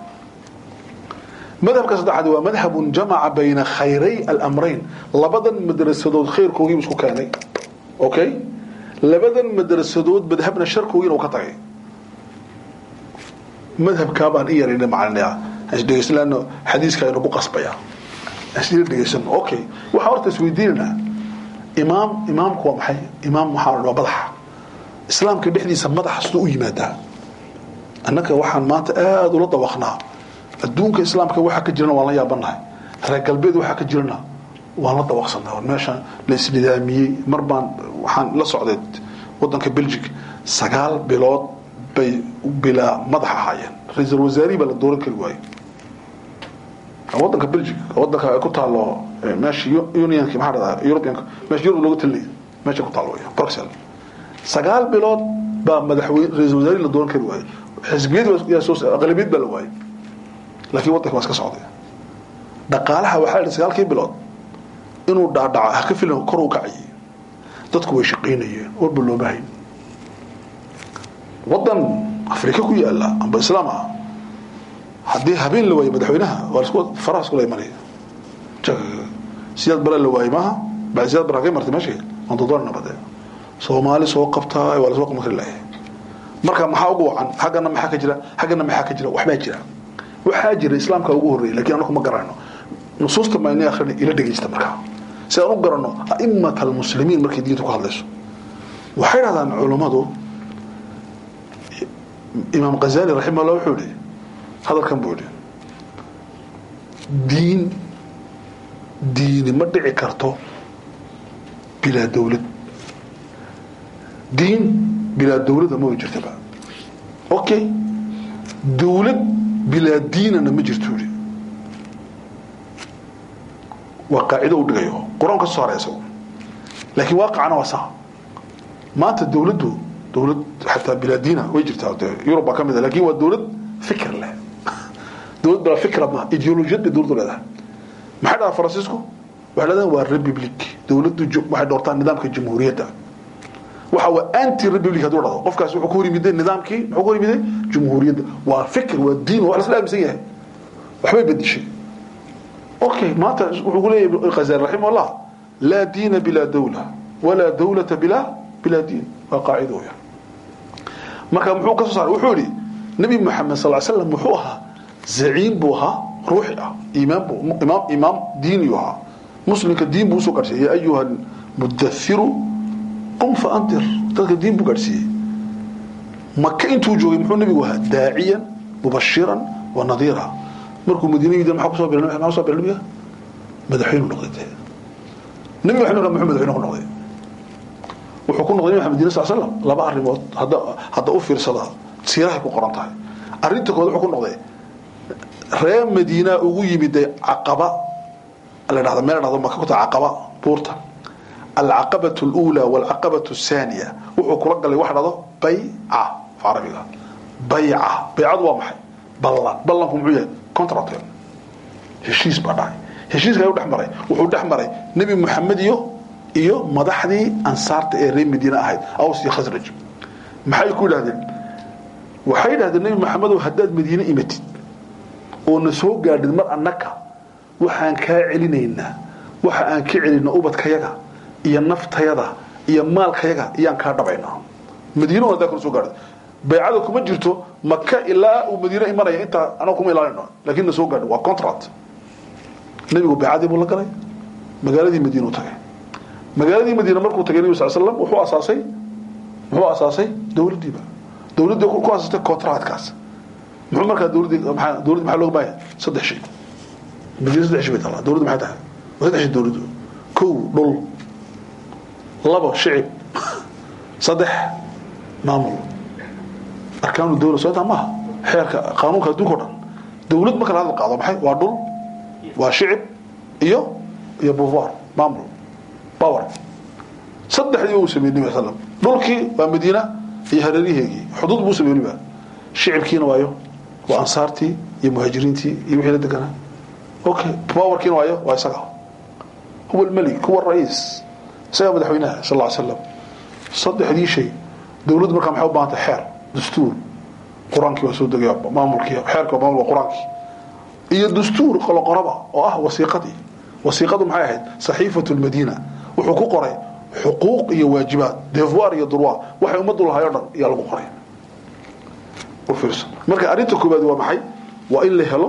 madhabka saddexaadi waa madhabun jamaca bayna khayray alamrayn labadan madrasadood khayrkoogii isku keenay okay labadan madrasadood madhabna sharkoogiina uu ka tagay madhabkaa baan i yarayna macalinayaa isdhegeysanaano xadiiska aynu ku qasbaya isla dhegeysano okay waxaa horta isweydiinaynaa imaam imaamku waa maxay imaam waxaa waa madaxa islaamka dhexdiisa madaxa siduu u yimaadaa annaga waxaan maanta aada ula dawaqnaa adduunka islaamka waxa ka jirana waan la yaabanahay reer galbeed waxa ka jirana waan la dabaqsanaa meesha la isnidaamiyey mar baan waxaan la socday wadanka belgic sagaal bilood bay bilaa madax ahaayeen ra-iisul wasaarihi baa la dooran kari waayo wadanka belgic wadanka ay ku taalo meesha unionki maxaa dhahdaa europeanka meesha yurub looga talinaya meesha ku taalo wey bruxel sagaal bilood baa madaxweyne ra-iisul wasaarihi la dooran kari waayo xisbiyadii aqlabiyad baa la waayay laakiin wadanka waa iska socday dhaqaalaha waxaa la sagaalkii bilood inuu dhaadhaco ha ka filan kor u kacayay dadku way shaqaynayeen warba looma hayn wadan afrika ku yaala amba islaam ah haddii habeen la waayo madaxweynaha waa lasku faraha iskula imanaya siyaad bala la waayay maaha baa siyaad bara kay martay meesha aan dodoon nabadee soomaali soo qabtaa waa lasoo qaban kari lahay marka maxaa ugu wacan haggana maxaa ka jira haggana maxaa ka jira waxbaa jira waxaa jira islaamka ugu horreeyay lakiin anaku ma garanayno nusuusta mayna akhrina ila dhegaysta markaa si aan u garanno a'imat almuslimiin markay diinta ku hadlayso waxay dhahdaan culummadu imaam khazali raximahullah wuxuu yihi hadalkan buu yihi diin diini ma dhici karto bilaa dawlad diin bilaa dawlada ma jirtaba okay dawlad bilaa diinana ma jirto yihi waa qaacido u dhigayo qur-aan ka soo haray isagu laakiin waaqicana waa saa maanta dawladdu dawlad xataa bilaa diina way jirtaa de yurub baa ka mid a lakin waa dawlad fikr leh dawlad bilaa fikra ma ideolojiyad bay dawladdu leedahay maxay dhahaa faransiisku waxay leedahay waa republic dawladdu waxay doortaan nidaamka jamhuuriyadda waxa waa anti republic hadduu dhado qofkaas wuxuu ku hor yimiday nidaamkii muxuu ku hor yimiday jamhuuriyadda waa fikr waa diin wax lasla aaminsan yahay waxbay bedishay okay maanta wuxuu ku leeyahay khazali raximahullah laa diina bilaa dawla walaa dawlata bilaa bilaa diin waa qaacido weya marka muxuu ka soo saaray wuxuu yihi nabi moxamed sal slam wuxuu ahaa zaciim buu ahaa ruuxi ah imaam buu imaam imaam diiniyu ahaa muslimka diin buu usoo gaadhsiiyey ya ayuha mudathiru qum fa antir dadka diin buu gaadhsiiyey maka intuu joogay muxuu nabigu ahaa daaciyan mubashiran wa nadiira markuu madiina yidhi maxaa kusoo biray maxaa kusoo biray nabiga madaxweynu noqday dee nabi maxamed muxuu madaxweyne ku noqday wuxuu ku noqday nabi maxamed sal slam laba arrimood hadda hadda u fiirsada siirahay ku qoran tahay arrinta kood wuxuu ku noqday reer madiina ugu yimid caqaba la dhahda meel dhahdo maka ku tahay caqaba buurta alcaqabatu alula walcaqabatu athaniya wuxuu kula galay waxa dhahdo bayca af carabiga bayca baycadu waa maxay ballan ballanku muxuu yahay contract heshiis baa dhacay heshiiska ayuu dhex maray wuxuu dhex maray nebi moxamed iyo iyo madaxdii ansaarta ee reer madiine ahayd aws iyo khasraj maxay ku yidhahdeen waxay yidhahdeen nebi moxamedow haddaad madiine imatid oo na soo gaadhid mar annaka waxaan kaa celinaynaa waxa aan ka celina ubadkayaga iyo naftayada iyo maalkayaga iyaan kaa dhabaynaa madiina haddaa kala soo gaadhid baycada kuma jirto maka ilaa uu madiine imanaya intaa anaga kuma ilaalino laakiin na soo gaadho waa contract nebigu baycadii buu la galay magaaladii madiina u tagay magaaladii madiina markuu tagay nebi sal slam wuxuu asaasay muxuu asaasay dawladdiiba dawladdii ku asaastay contractkaas muxuu markaa dawladdii maxaa dawladdi maxaa looga baahaya saddex shay madiina saddex shay bay taalaa dawladdu maxay tahay waa saddex shay dawladdu kow dhul labo shicib saddex maamul arkaanu dawla soo intaa maaha xeerka qaanuunka adduunka o dhan dawlad marka la hadal qaado maxay waa dhul waa shicib iyo iyo pouvoir maamul power saddexdii uu sameeyey nabi sallam dhulkii waa madiina iyo hareeriheegii xuduud buu sameeyey weliba shicibkiina waayo waa ansaartii iyo muhaajiriintii iyo wixii la deganaa okay powerkiina waayo waa isaga huwa almalik huwa alra'iis isagaa madaxweynaha sal alla ly slam saddexdii shay dawladdu markaa maxay u baahantay xeer dastuur qur-aankii waa soo degaya maamulkii xeerka maamul waa qur-aankii iyo dastuur qoloqoroba oo ah wasiiqadii wasiiqadu maxay ahayd saxiifatu lmadiina wuxuu ku qoray xuquuq iyo waajibaad devoir iyo durwa waxay ummaddu lahay o dhan ayaa lagu qoray u fiirso marka arrinta koobaad waa maxay waa in la helo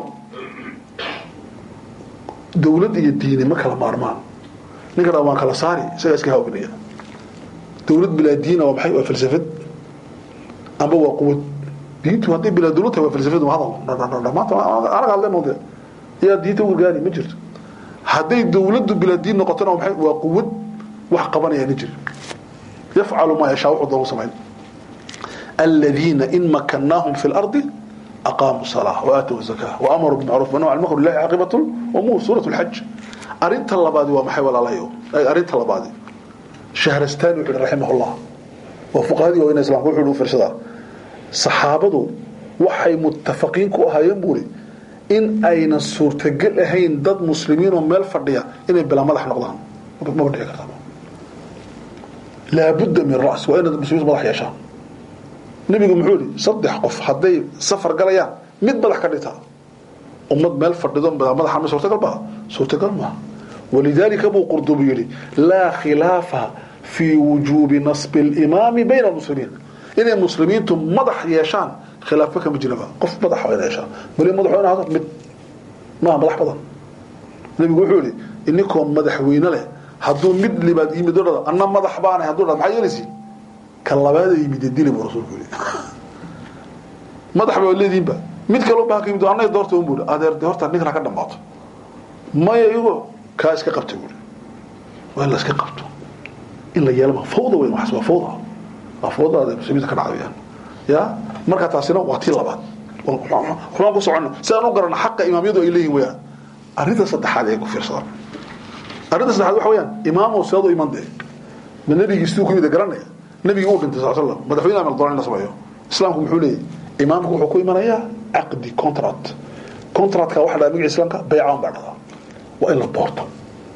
dawlad iyo diini ma kala maarmaan ninka dha waan kala saari isagaa iska hawinaya dawlad bilaa diina waa maxay waa falsafad amba waa quwad diintu hadday bilaa dawlad tahay waa falsafadu hadal maanta anaga hadleen de yaa diinta u gargaari ma jirto hadday dawladdu bilaa diin noqotona maxay waa quwad wax qabanaya ni jira yafcalu maa yashaa wuxuu doogu samayn aladiina in makannaahum fi lardi aqaamuu salaa waaatow zakaa waamaruu bimacruuf wanahu can munkar lillahi caaqibatu umuur suurat lxaj arrinta labaadi waa maxay walaalayo arrinta labaadi shahrastani wuxu uhi raximahullah waa fuqahadii waaweyna islamka wuxu uhi u fiirsadaa saxaabadu waxay muttafaqiin ku ahaayeen buuri in aynan suurtagel ahayn dad muslimiin oo meel fadhiya inay bilaa madax noqdaan maba dhici karta laabudda min ras waa inaad muslimiintu madax yeeshaan nebigu muxuu yihi saddex qof hadday safar galayaan mid madax ka dhigtaa ummad meel fadhido bilaa madaxa ma suurtagal baa suurtagal maaha walidaalika buu qurdubi yidhi laa khilaafa fii wujuubi nasbi alimaami bayna almuslimiin inay muslimiintu madax yeeshaan khilaafba kama jiraba qof madax waa ina yeeshaan bali madax waa ina hado mid maaha madax badan nebigu wuxuu yihi ininkoo madaxweyne leh hadduu mid libaad yimid o dhada anna madax baanay hadduu dhada maxaa yeelaysi ka labaada yimid dili buu rasuulku yihi madax baa leediinba mid kaloo baa ka yimid annaga doorta un buuri adeer de horta ninkan ha ka dhamaato maya iyago kaa iska qabta buuri waa in la iska qabto in la yeelama fawda weyn waxaas waa fawda waa fawda muslimiinta ka dhacdayaan ya marka taasina waa tii labaad waxbaan ku socono si aan u garano xaqa imaamiyadu ay leeyihin weyaan arrinta saddexaad ee ku fiirsadaan arrinta saddexaad waxa weyaan imaamow seedu iman dee ma nebigii siduu ku yimid garanaya nebigii uu dhintay sal slam madaxweyne amal doona in la sameeyo islaamku muxuu leeyahy imaamku wuxuu ku imanayaa caqdi contract contractka waxa dhaha magaci islaamka baycaan baa dhahdaa waa in la doorto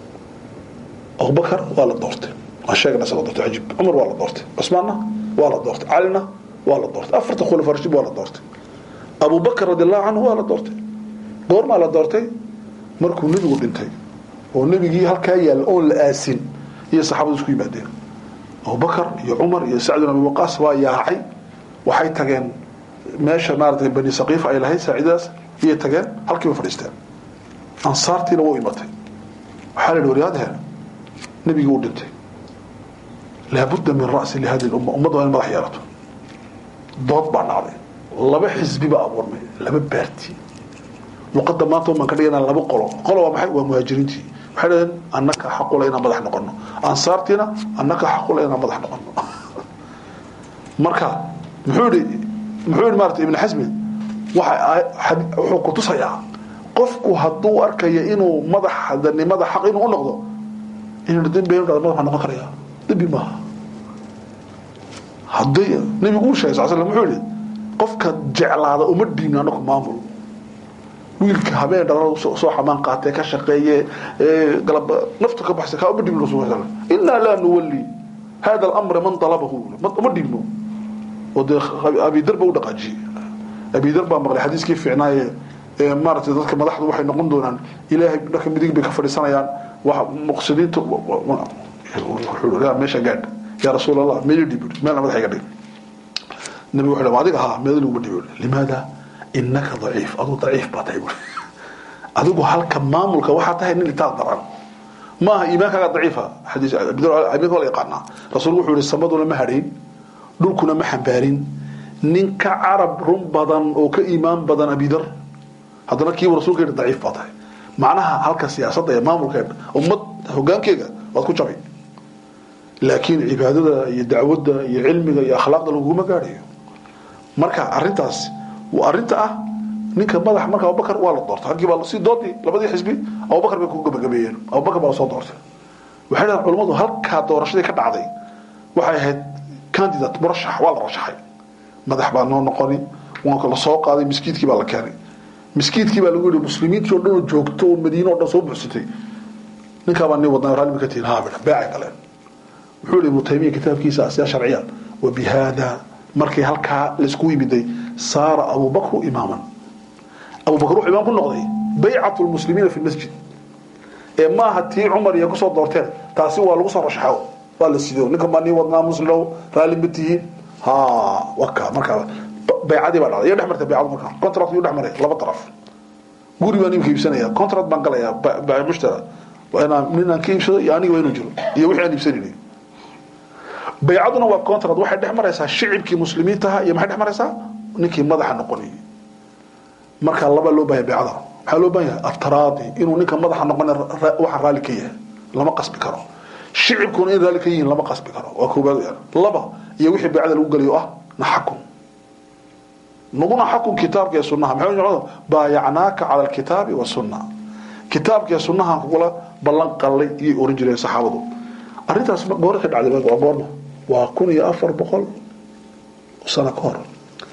abubakar waa la doortay waan sheegna sa la doortay cajiib cumar waa la doortay cusmaanna waa la doortay calina waa la doortay afarta khulafa rashid waa la doortay abubakar radi allahu canhu waa la doortay goormaa la doortay markuu nebigu dhintay oo nebigii halkaa yaalla oon la aasin iyo saxaabadu isku yimaadeen abubakar iyo cumar iyo sacd bin abi waqaas waa yaacay waxay tageen meesha maaratay bani saqiifa ay lahayd saacidadaas iyay tageen halkiiba fadhiisteen ansaartiina wuu imatay waxaa la yidhi waryaadheen nebigii uu dhintay laabudda min ra'si lihadi lumma ummadda waa in madax yeelato dood baa dhacday laba xisbi baa abuurmay laba baarti luqadda maanta umaan ka dhigana laba qolo qolo waa maxay waa muhaajiriintii waxay dhaheen annaka xaqula inaan madax noqono ansaartiina annaka xaqula inaan madax noqono marka muxuu yihi muxuu yihi maarata ibn xasmi waxa wuxuu ku tusayaa qofku hadduu arkayo inuu madaxdanimada xaq inuu u noqdo inuu dembi madax noqon karaya dembi maaha hadday nabigu uu sheegay sal slam wuxuu yihi qofka jeclaada uma dhiibno anaku maamul wiilka habeen dhalada soo xamaan qaatee ka shaqeeye galab nafta ka baxsay kaa uma dhiibno rasul sal innaa laa nuwalli hada alamra man talabahu uma dhiibno oo dee abidar ba u dhaqaajiyey abidar baa maqlay xadiiskii fiicnaaye maaratay dadka madaxdu waxay noqon doonaan ilaahay dharka midig bay ka fadhiisanayaan wax muqsidiinta meesha gaadh yaa rasuul allah meel dhib meel madaxa iga dhig nabigu wuxuu yidhi adiga haa meel lagu dhibo limaada innaka daciif aduu daciif baa tahay buuri adigu halka maamulka waxaa tahay nin itaad daran ma aha iimaankaaga daciifa xadiis iimaanka waa la yaqaanaa rasuulku wuxuu yihi samaduna ma hadhayn dhulkuna ma xambaarin ninka carab run badan oo ka iimaan badan abidar haddana kiibu rasulka yidhi daciif baa tahay macnaha halka siyaasadda ee maamulkeeda ummad hogaankeega waad ku jabay laakiin cibaadada iyo dacwadda iyo cilmiga iyo akhlaaqda laguma gaadhayo marka arintaas waa arinta ah ninka madax marka abubakar waa la doortay halkii baa si doodii labadii xisbi abubakar bay ku gabagabeeyeen abubakar baa lasoo doortay waxay dhahan culimmadu halkaa doorashadii ka dhacday waxay ahayd candidate murashax waa la rashaxay madax baa noo noqoni waa la soo qaaday miskiidkii baa la keenay miskiidkii baa lagu yihi muslimiintii o dhan oo joogto oo madiine o dhan soo buuxsatay ninkaabaa nin wadnaa raalli ma ka tihin haa bidha beecay galeen wuxuu yihi ibnu taymiya kitaabkiisa asyaa sharciya wa bihaada markii halkaa laisku yimiday saara abubakru imaaman abubakr wuxuu imaam ku noqday baycatu lmuslimiina fi lmasjid ee maaha tii cumar iyo kusoo doorteen taasi waa lagu soo rashaxo waa la sido ninkan baa nii wadnaa muslilow raalli ma tihiin ha waka markaa baycadii baa dhacday iyo dhex martay baycadu markaa contract yuu dhex maray laba daraf guri baan imika iibsanaya contract baan galaya mushtara waa inaan ninaan ka iibsado iyo aniga waa inuu jiro iyo wixii aan iibsanayni baycaduna waa contract waxay dhex maraysaa shicibkii muslimiintaha iyo maxay dhex maraysaa ninkii madaxa noqonayay markaa laba loo baahaya beecada maxaa loo baahan yahay ataraadi inuu ninka madaxa noqon waxa raalli ka yahay lama qasbi karo shicibkuna in raalli ka yihiin lama qasbi karo waa koobaad weyaan laba iyo wixii beecada lagu gelayo ah naxakun naguna xakun kitaabka iyo sunnaha maxay noqon baayacnaaka cala alkitaabi wasunna kitaabka iyo sunnaha kugula ballan qallay iyay oran jireen saxaabadu arrintaas goor ka dhacday waa goorma waa kun iyo afar boqol sano ka hor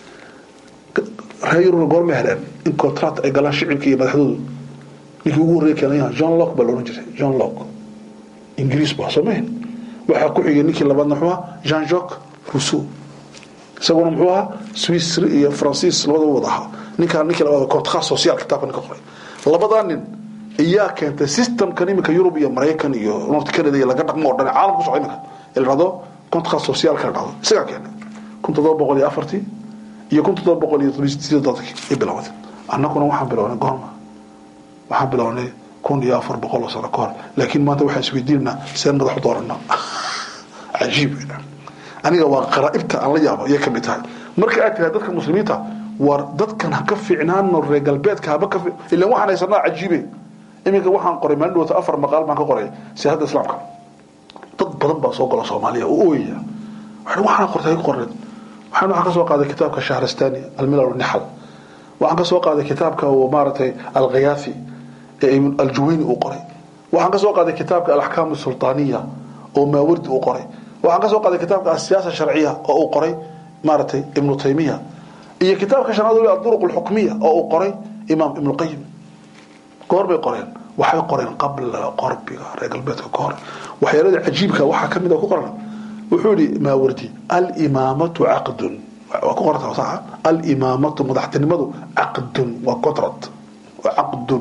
reer yurubna goorma heleen in contract ay galaan shicibka iyo madaxdoodu ninkii ugu horreeya keenayaha john lock baa la ohan jiray john lock ingiriis baa soomahin waxaa ku xigay ninkii labaadna muxuu ahaa jean jacques rousseau isaguna muxuu ahaa swissri iyo francis labadaba wada ahaa ninkaa ninkii labaad contrat social kitaabka ninka qoray labadaa nin iyaa keentay systemkan iminka yurub iyo maraykan iyo north canada iyo laga dhaqmo o dhan caalamka ku socda iminka ee la dhahdo contrat socialka la dhahdo isagaa keenay kun toddoba boqol iyo afartii iyo kun toddoba boqol iyo sideedankii ay bilowday annaguna waxaan bilownay goorma waxaan bilownay kun iyo afar boqol oo sano ka hor laakiin maanta waxaan isweydiinanaa seen madax u doorana cajiib aniga waa qaraa'ibta aan la yaabo ayay ka mid tahay marka aad tiraha dadka muslimiinta war dadkan ha ka fiicnaano reer galbeedka haba ka ilan waxaan haysanaa cajiibe iminka waxaan qoray maalin dhawata afar maqaal baan ka qoray siyaasadda islaamka dad badan baa soo gola soomaaliya oo ooyaya waxaan qortay qoreen waxaan waxaan ka soo qaaday kitaabka shahrastani almilal nixal waxaan ka soo qaaday kitaabka maaragtay alghayaafi ee aljuwayni uu qoray waxaan ka soo qaaday kitaabka alaxkaam sultaaniya oo maawardi uu qoray waxaan ka soo qaaday kitaabka asiyaasa sharciya oo uu qoray maaragtay ibnu taymiya iyo kitaabka shanaad weli aduruq alxukmiya oo uu qoray imaam ibnuqayim goor bay qoreen waxay qoreen qabla qorbiga reer galbeedka ka hor waxyaalada cajiibka waxaa ka mid a ku qoran wuxuu yihi maawardi alimaamatu caqdun waa ku qoranta saxa alimaamatu madaxtinimadu caqdun waa contract waa caqdun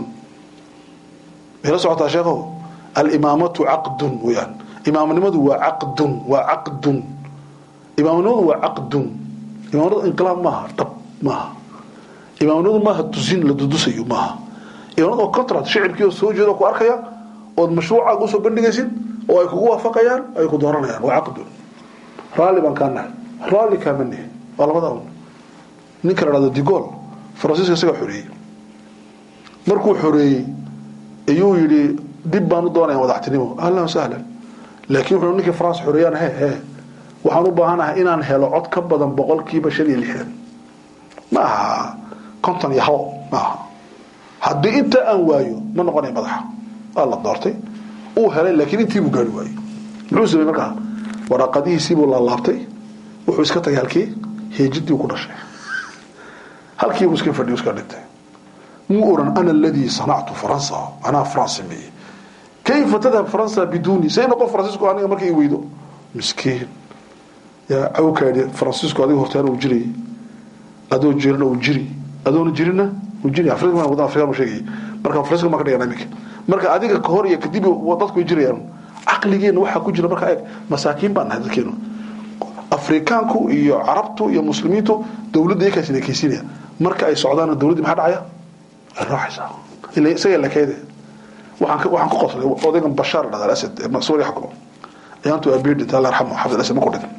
mayla socotaa sheekhow alimaamatu caqdun weyaan imaamnimadu waa caqdun waa caqdun imaamnimadu waa caqdun imaamnimadu inqilaab maaha dhab maaha imaamnimadu maaha tusin la dudusayo maaha imaamnimadu waa contract shicibkii oo soo jeeda ku arkaya ood mashruucaaga usoo bandhigaysid oo ay kugu waafaqayaan ay ku dooranayaan waa caqdun raalli baan kaa nahay raalli kaama nihin waa labada un ninka la dhahdo digol faransiiska isagaa xoreeyey markuu xoreeyey ayuu yidhi dib baan u doonaya madaxtinimo ahlan sahlan laakiin wuxuu ninkii france xoreeyaan he he waxaan u baahanahay inaan helo cod ka badan boqolkiiba shan iyo lixdan ma aha konton iyo hal ma aha haddii intaa aan waayo ma noqonaya madaxa waa la doortay uu helay laakiin intiibuu gaari waayey muxuu samey markaa waraaqadihiisiibuu laalaabtay wuxuu iska tagay halkii heejidii ku dhashay halkiibuu iska fadhiyo iska dhintay muu oran ana aladii sanactu faransa anaa france sameeyey kayfa tadhab faransa biduni say noqon faransiisku aniga markay i weydo miskiin yaa cawkaadhi faransiisku adiga hortaana uu jirayay adoo jirana uu jiri adoona jirina uu jiri afrika wadan afrikaan uu sheegayay marka faransiiska ma ka dhigana iminka marka adiga ka hor iyo kadib dadku way jirayaan caqligeena waxaa ku jira markaa eeg masaakiin baan nahay dadkeenu afrikaanku iyo carabtu iyo muslimiintu dowladda iyakaa sinakeysinaya marka ay socdaana dowladdii maxaa dhacaya ay raacaysaa ila isaga lakeede waxaan waxaan ku qoslay odaygan bashaar dhada asad ee suuriya xukmo ayaantu abiir dhinta allah yarxamu xafid asad ma ku dhigan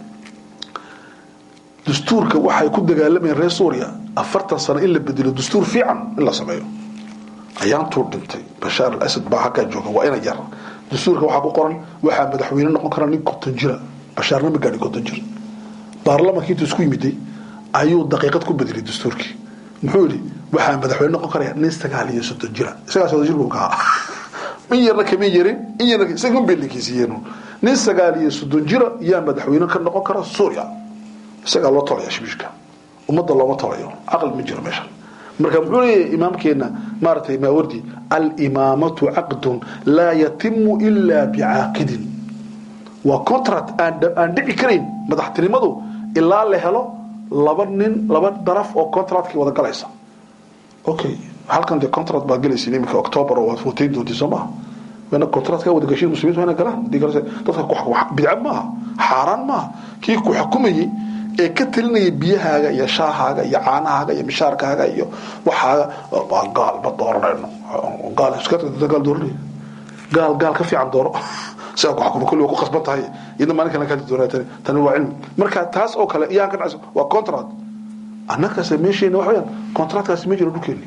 dastuurka waxay ku dagaalamayeen reer suuriya afartan sano in la bedelo dastuur fiican in la sameeyo ayaantuu dhintay bashaar al asad baa halkaa jooga waa ina yar dastuurka waxaa ku qoran waxaa madaxweyne noqon kara nin konton jira bashaarna ma gaadhin konton jir baarlamaanka intuu isku yimiday ayuu daqiiqad ku bedelay dastuurkii muxuu yidhi waxaa madaxweyne noqon karaya nin sagaal iyo soddon jira isagaa soddon jir buu ka ahaa in yarna kama yarin in yarna isaga un beelinkiisiiyeen nin sagaal iyo soddon jira yaa madaxweyne ka noqon kara suuriya isagaa loo tolaya shibishka ummadda looma tolayo caqli ma jiro meeshan marka muxuu leeyahay imaamkeena maaragtay maawardi alimaamatu caqdun laa yatimu ilaa bicaaqidin waa contract aan dhici karayn madaxtinimadu ilaa la helo laba nin laba daraf oo contractkii wada galaysa okay halkan dee contract baad galaysa iminka october oo waad footayn doontii soo maha wana contractka wada gashiin muslimiintu waa ina galaan dadka bidca maaha xaaraan maaha kii ku xukumayey ee ka talinaya biyahaaga iyo shaahaaga iyo caanahaaga iyo mishaarkaaga iyo waxaaga waa gaal ma dooranayno gaal iska gaal dooranay gaal gaal ka fiican dooro si ku xukumo kulli waa ku qasban tahay iyadna maalin kale ka doonaya tani tani waa cilmi marka taas oo kale iyaan ka dhacayso waa contract annakase meesheena waxa weyaan contractkaasi ma jiro dhulkeeni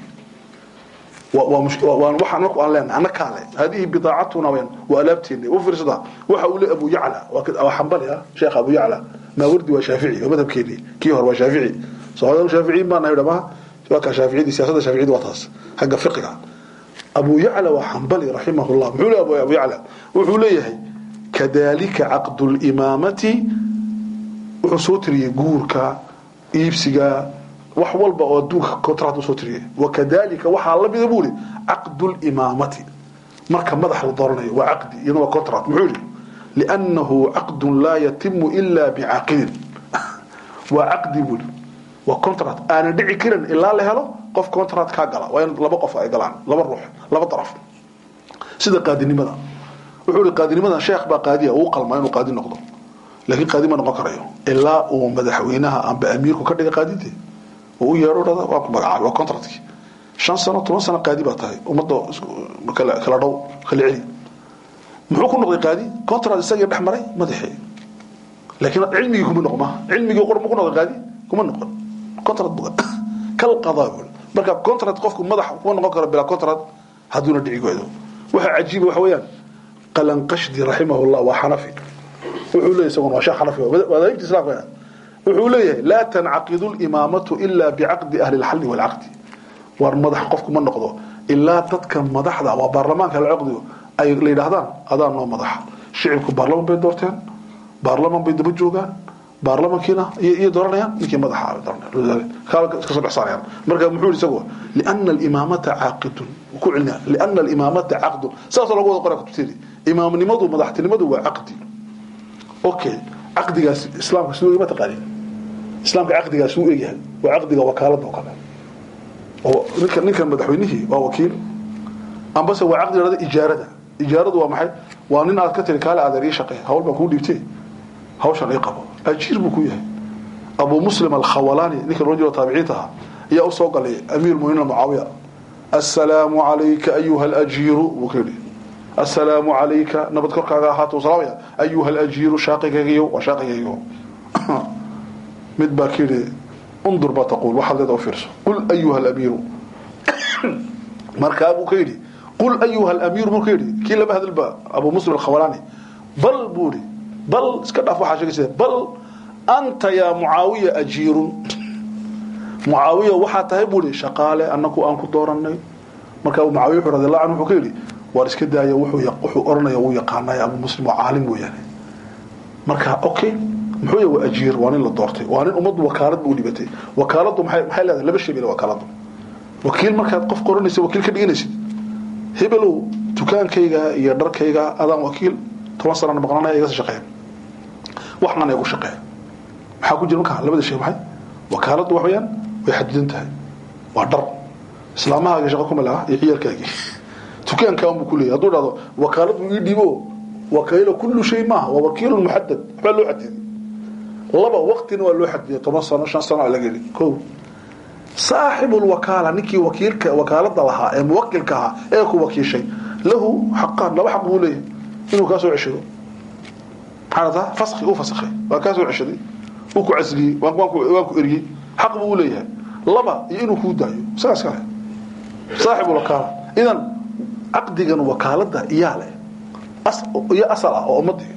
waxaan marku aan leenahay annakaa le hadihi bidaacatuna weyaan waa alaabteeni u fiirsada waxa uu le abu yacla waa xambali ah sheekh abu yacla maawardi waa shaafici waa madhabkeeni kii hore waa shaafici soomaalida shaaficiin baa nahay dhamaha waa kaa shaaficiyadii siyaasadda shaaficiyada waa taas xagga fiqiga abu yacla waa xambali raximahullah muxuu leeyahay abu yacla wuxuu leeyahay kadalika caqdu limaamati wuxuu soo tiriyey guurka iibsiga wax walba oo adduunka contract usoo tiriyey wakadalika waxaa lamida buu ihi caqdu limaamati marka madax la dooranayo waa caqdi iyaduna waa contract muxuu yihi liannahu caqdun laa yatimu ila bicaaqidin waa caqdi buu yihi waa contract aanan dhici karin ilaa la helo qof contract kaa gala waa in laba qof ay galaan laba ruux laba daraf sida qaadinimada wuxuu ihi qaadinimadan sheekh baa qaadiya uu qalmaa inuu qaadi noqdo laakiin qaadi ma noqon karayo ilaa uu madaxweynaha amba amiirku ka dhiga qaadidee uu u yeedho dhada waa ku magacaabay waa contractkii shan sano toban sano qaadi baa tahay ummadda kala dhow kala celi muxuu ku noqday qaadi contract isagii dhex maray madaxii laakiin cilmigii kuma noqma cilmigii qor ma ku noqday qaadi kuma noqon contract buga kal qadaa buu marka contract qofku madax kuma noqon karo bilaa contract hadduuna dhici goydo waxa cajiiba waxa weeyaan qalanqashdi raximahullah waa xanafi wuxuu leeyahay isaguna waa sheekh xanafi wadaayibta islaamka wuxuu leeyahay laa tancaqidu limaamatu ila bicaqdi ahli lxalli walcaqdi war madax qofku ma noqdo ilaa dadka madaxda waa baarlamaanka la caqdigo ay la yidhaahdaan adaa noo madaxa shicibku baarlaman bay doorteen baarlaman bay daba joogaan baarlamankiina iyo dooranayaan ninkii madaxa kasoo dhex saarayaan marka muxuu yihi isagu liana alimaamata caaqidun ku celina liana alimaamata caqdun saasoo lagu wada qoraa kutubteedi imaamnimadu madaxtinimadu waa caqdi okay caqdigaas islaamka siduu ima taqaanin islaamka caqdigaas uu egyahay waa caqdiga wakaalada oo kale oo ninka ninkan madaxweynihii waa wakiil ambase waa caqdi dhada ijaarada ijaaradu waa maxay waa nin aad ka tiri kaale adeer ii shaqee hawl baan kuu dhiibtay hawshan ii qabo ajiir buu ku yahay abu muslim alkhawalaani ninka loo jiro taabiciinta ahaa ayaa u soo galay amiir muminiin mucaawiya assalaamu calayka ayuha alajiiru buu ka yidhi assalaamu calayka nabad korkaaga ahaato salaamaya ayuha alajiiru shaaqigaygiyo waa shaaqigaygiyo mid baa ka yidhi undur baa taquul waxaad leeda u fiirso qul ayuha alamiiru markaa buu ka yidhi qul ayuha alamiiru buu ka yidhi kii lama hadalba abu muslim alkhawalaani bal buu yidhi bal iska dhaaf waxaa sheegaysa bal anta yaa mucaawiya ajiirun mucaawiya waxaa tahay buu yidhi shaqaale annaku aan ku dooranay markaa mucaawiya wuxuu radiallahu canhu wuxuu ka yidhi waar iska daaya wuxuu wuxuu oranaya uu yaqaanay abu muslim waa caalim mooyaane marka okay muxuu yahay waa ajiir waa nin la doortay waa nin ummaddu wakaalad buu dhibatay wakaaladdu maxay maxay leedahay laba shay bay wakaaladdu wakiil markaad qof qoranaysa wakiil ka dhiganaysid hebelow dukaankayga iyo dharkayga adaan wakiil toban sanana maqnanaya iga shaqeeya waxnan igu shaqeeya maxaa ku jira markaa labada shay maxay wakaaladdu wax weeyaan way xadidan tahay waa dhar islaamahaaga shaqo kuma laha iyo ciyaalkaagii dukaankaa unbuu ku leeyahy hadduu dhahdo wakaalad buu ii dhiibo wakiilo kullu shay maaha waa wakiilun muxadad waxbaa loo xadidiyey laba waqtina waa loo xadidiyay toban sano shan sano aa laga yidhi ko saaxibu lwakaala ninkii wakiilka wakaalada lahaa ee muwakilka ahaa ee ku wakiishay lahu xaqaan laba xaq buu leeyahay inuu kaa soo ceshado maxaa taa faski uu fasakhay waa kaa soo ceshaday uu ku casliyey waan ku eriyey xaq buu leeyahay laba iyo inuu kuu daayo isagaas kale saaxibu lwakaala idan caqdigan wakaalada iyaa leh iyo asal ah oo ummadii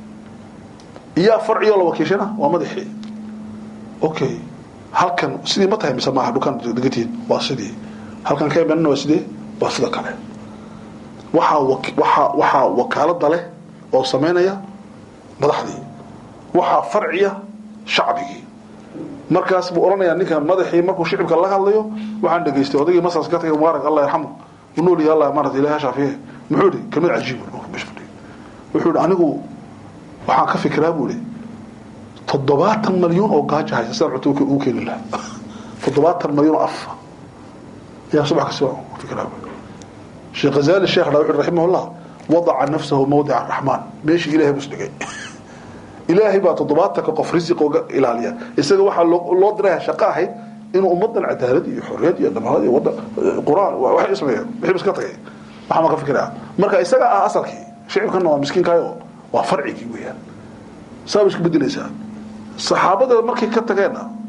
iyaa farciyo la wakiishana waa madaxii okay halkan sidii ma tahay mise maaha dhukaan degantihiin waa sidii halkan ka imanana waa sidee waa sida kale waxaa waxaa waxaa wakaalada leh oo samaynaya madaxdii waxaa farciya shacbigii markaas buu odhanayaa ninkan madaxii markuu shicibka la hadlayo waxaan dhegaystay odaygii masas ka tagay mubaarak allah yarxamu u nool yahay allah maarata ilahi shaafiye muxuu yidhi kelmad cajiib wuxuu yidhi anigu waxaan ka fikiraa buu yidhi toddobaatan malyuun oo gaajo haysa sidaan cunto ugu keeni lahaa toddobaatan malyuun oo afa ayaa subax kasta fikiraa sheekh ghazali sheekh dhaa wuxuu raximahullah wadaca nafsahu mawdica araxmaan meeshii ilaahay buu isdhigay ilaahay baa toddobaatanka qof risiq oga ilaaliya isaga waxaa loo diraya shaqo ahayd inuu ummadan cadaalad iyo xorriyad iyo dhamaanad iyo wadda qur-aan waxay sameeyeen wixii iska tagay waxaa ma ka fikiraa marka isaga ah asalkii shicibkana waa miskiinkaayo waa farcigii weeyaan saaba isku bedelaysaa saxaabada markay ka tageenna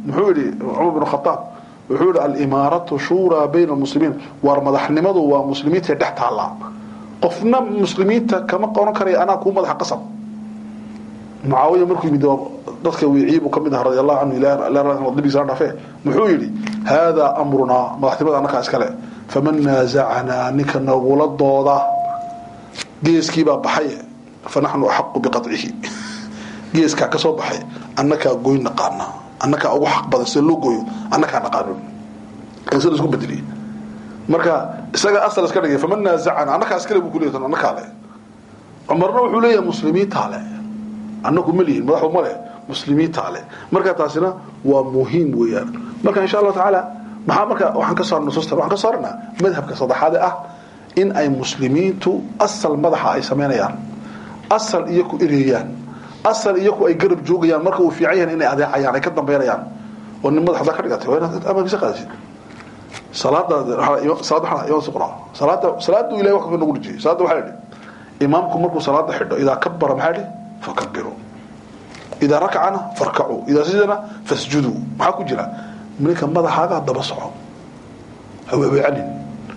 muxuu yidhi cumar bin khataab wuxuu yidhi alimaaratu shuuraa bayna almuslimiin waar madaxnimadu waa muslimiintae dhex taallaa qofna muslimiinta kama qoran karaya anaa kuu madaxa qasab mucaawiya markuu yimid dadka wiiciyi buu ka mid aha radi allahu canhu ilaabigiisa la dhaafee muxuu yidhi haadaa amrunaa madaxnimada annakaa iskale faman naasacanaa ninka nagula dooda geeskiibaa baxaye fa naxnu axaqu biqacihi geeskaa ka soo baxay annakaa goyn naqaana annakaa ugu xaq badan sida loo gooyo annakaa naqaano sida isku bedeliye marka isaga asal iska dhigay faman naazacana annakaa iskale buu kuleeyahay annakaa le cumarna wuxuu leeyahay muslimiintaa le annagu ma lihin madaxdu ma leh muslimiintaa le marka taasina waa muhiim weeyaan marka insha allahu tacaala maxaa marka waxaan ka saarna nusuusta waxaan ka saarnaa madhabka saddexaade ah in ay muslimiintu asal madaxa ay samaynayaan asal iyo ku ereeyaan asal iyo ku ay garab joogayaan marka uu fiican yahay inay adeecayaan ay ka dambeynayaan oo nin madaxda ka dhigatay waa inaad amaankiisa qaadasid salaada salaada waxaa imaan suqraa salaada salaadu ilahay wax ka nagu dhijiyay salaada waxaa yidhi imaamku markuu salaada xidho idaa kabara maxaa yidhi fakabiru idaa rakacana farkacuu idaa sajadana fasjuduu maxaa ku jira ninka madaxaaga daba soco haweeweecanin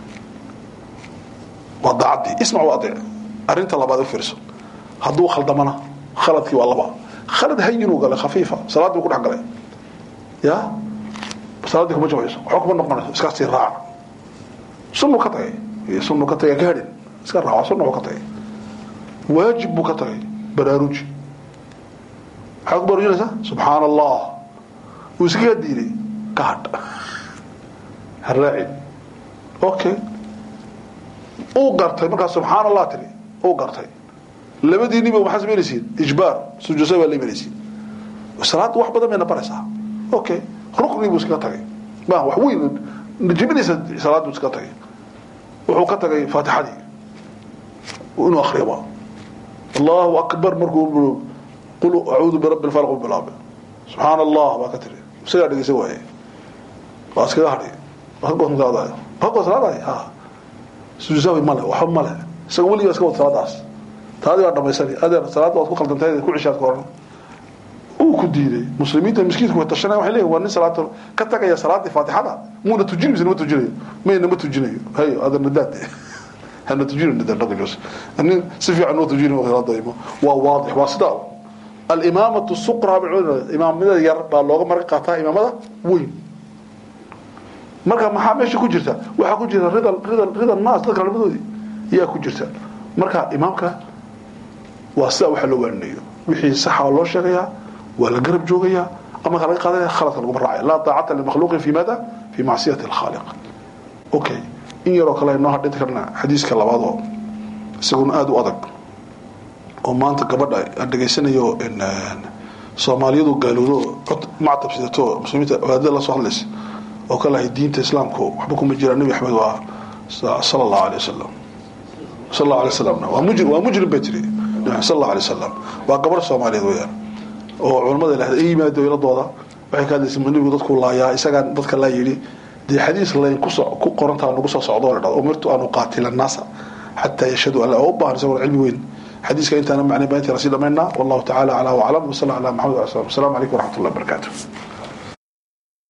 waa daacadii ismac waa adeec arrinta labaad u fiirso hadduu khaldamana khaladkii waa laba khalad hayinuu galay khafiifa salaaddii ku dhex galay ya salaaddii kuma jabayso waxba kuma noqonayso iska sii raaca sunnu ka tagay sunnu ka tagay gaadhin iska raaca sunnu ka tagay waajib buu ka tagay baraaruji maxaa ku baraarujinaysaa subxaana allah wuu iskaga diiday ka hadh ha raacin okay uu gartay markaas subxaan allah tiri uu gartay labadiiniba maxaa samaynaysiin ijbaar sujuusa baa la imanaysiin salaadda wax badan bayna baraysaa okay rukni buu iskaga tagay ma wax weyn jibinaysa salaaddu iskaga tagay wuxuu ka tagay faatixadii inuu akriyaba allahu akbar markuu qul acuudu birabbi lfalq bilaabe subxaana allah baa ka tiri isagaa dhegeysa waaye waa iskaga hadhay waa ka goosma salaadayo waa ka goos salaadayo ha sujuusawi male waxba male isaga weligaa iska wad salaadaas taadii baa dhamaysani adeer salaadda waad ku khaldantay ku cishaad ka oran uu ku diiday muslimiinta miskiidku way tashanaya waxay leeyihin waa nin salaata ka tagaya salaadii faatixada muuna tujin mise nama tujinayo mayna ma tujinayo hay adeer nadaad hana tujino nadaad dhaqajos nin si fiican noo tujinayo salaada imo waa waadix waa sidaa alimaamatu suqra imaamada yar baa looga marka qaataa imaamada weyn marka maxaa meesha ku jirta waxaa ku jirta rida rida rida naas dadka labadoodii ayaa ku jirta marka imaamka waa sidaa waxa loo waarinayo wixii saxa waa loo sheegayaa waa la garab joogayaa ama laga qaadanaya khaladka laguma raacaya laa taacata limakhluuqin fi maada fi macsiyati alkhaaliq okay in yaroo kale aynoo hadhinta karna xadiiska labaad oo isaguna aada u adag oo maanta gabadha aan dhegaysanayo soomaaliyadu gaaloodo cod mactab sidato muslimiinta wadaadada la soo hadlaysa oo ka lahay diinta islaamku waxba kuma jiraan nebi axmed waa sala allahu alay wasalam sal allahu alay wasalamna waa mujrim waa mujrim bay tiri sal allahu alay wasalam waa gabar soomaaliyeed weeyaan oo culamada ilahda ay yimaado iladooda waxay ka hadlaysa ma nebigu dadku laayaa isagaan dadka laa yidhi dee xadiis layn kuso ku qorantaa nagu soo socdo la dhado umirtu an uqaatila annaasa xataa yashhadu an la oo u baahan isagoo cilmi weyn xadiiska intaana macnay baa intaana sii dhamaynaa wallahu tacaala calaa waclam wasala ala maxamed wa sallam wasalaamu calaykum waraxmat ullahi wabarakaatu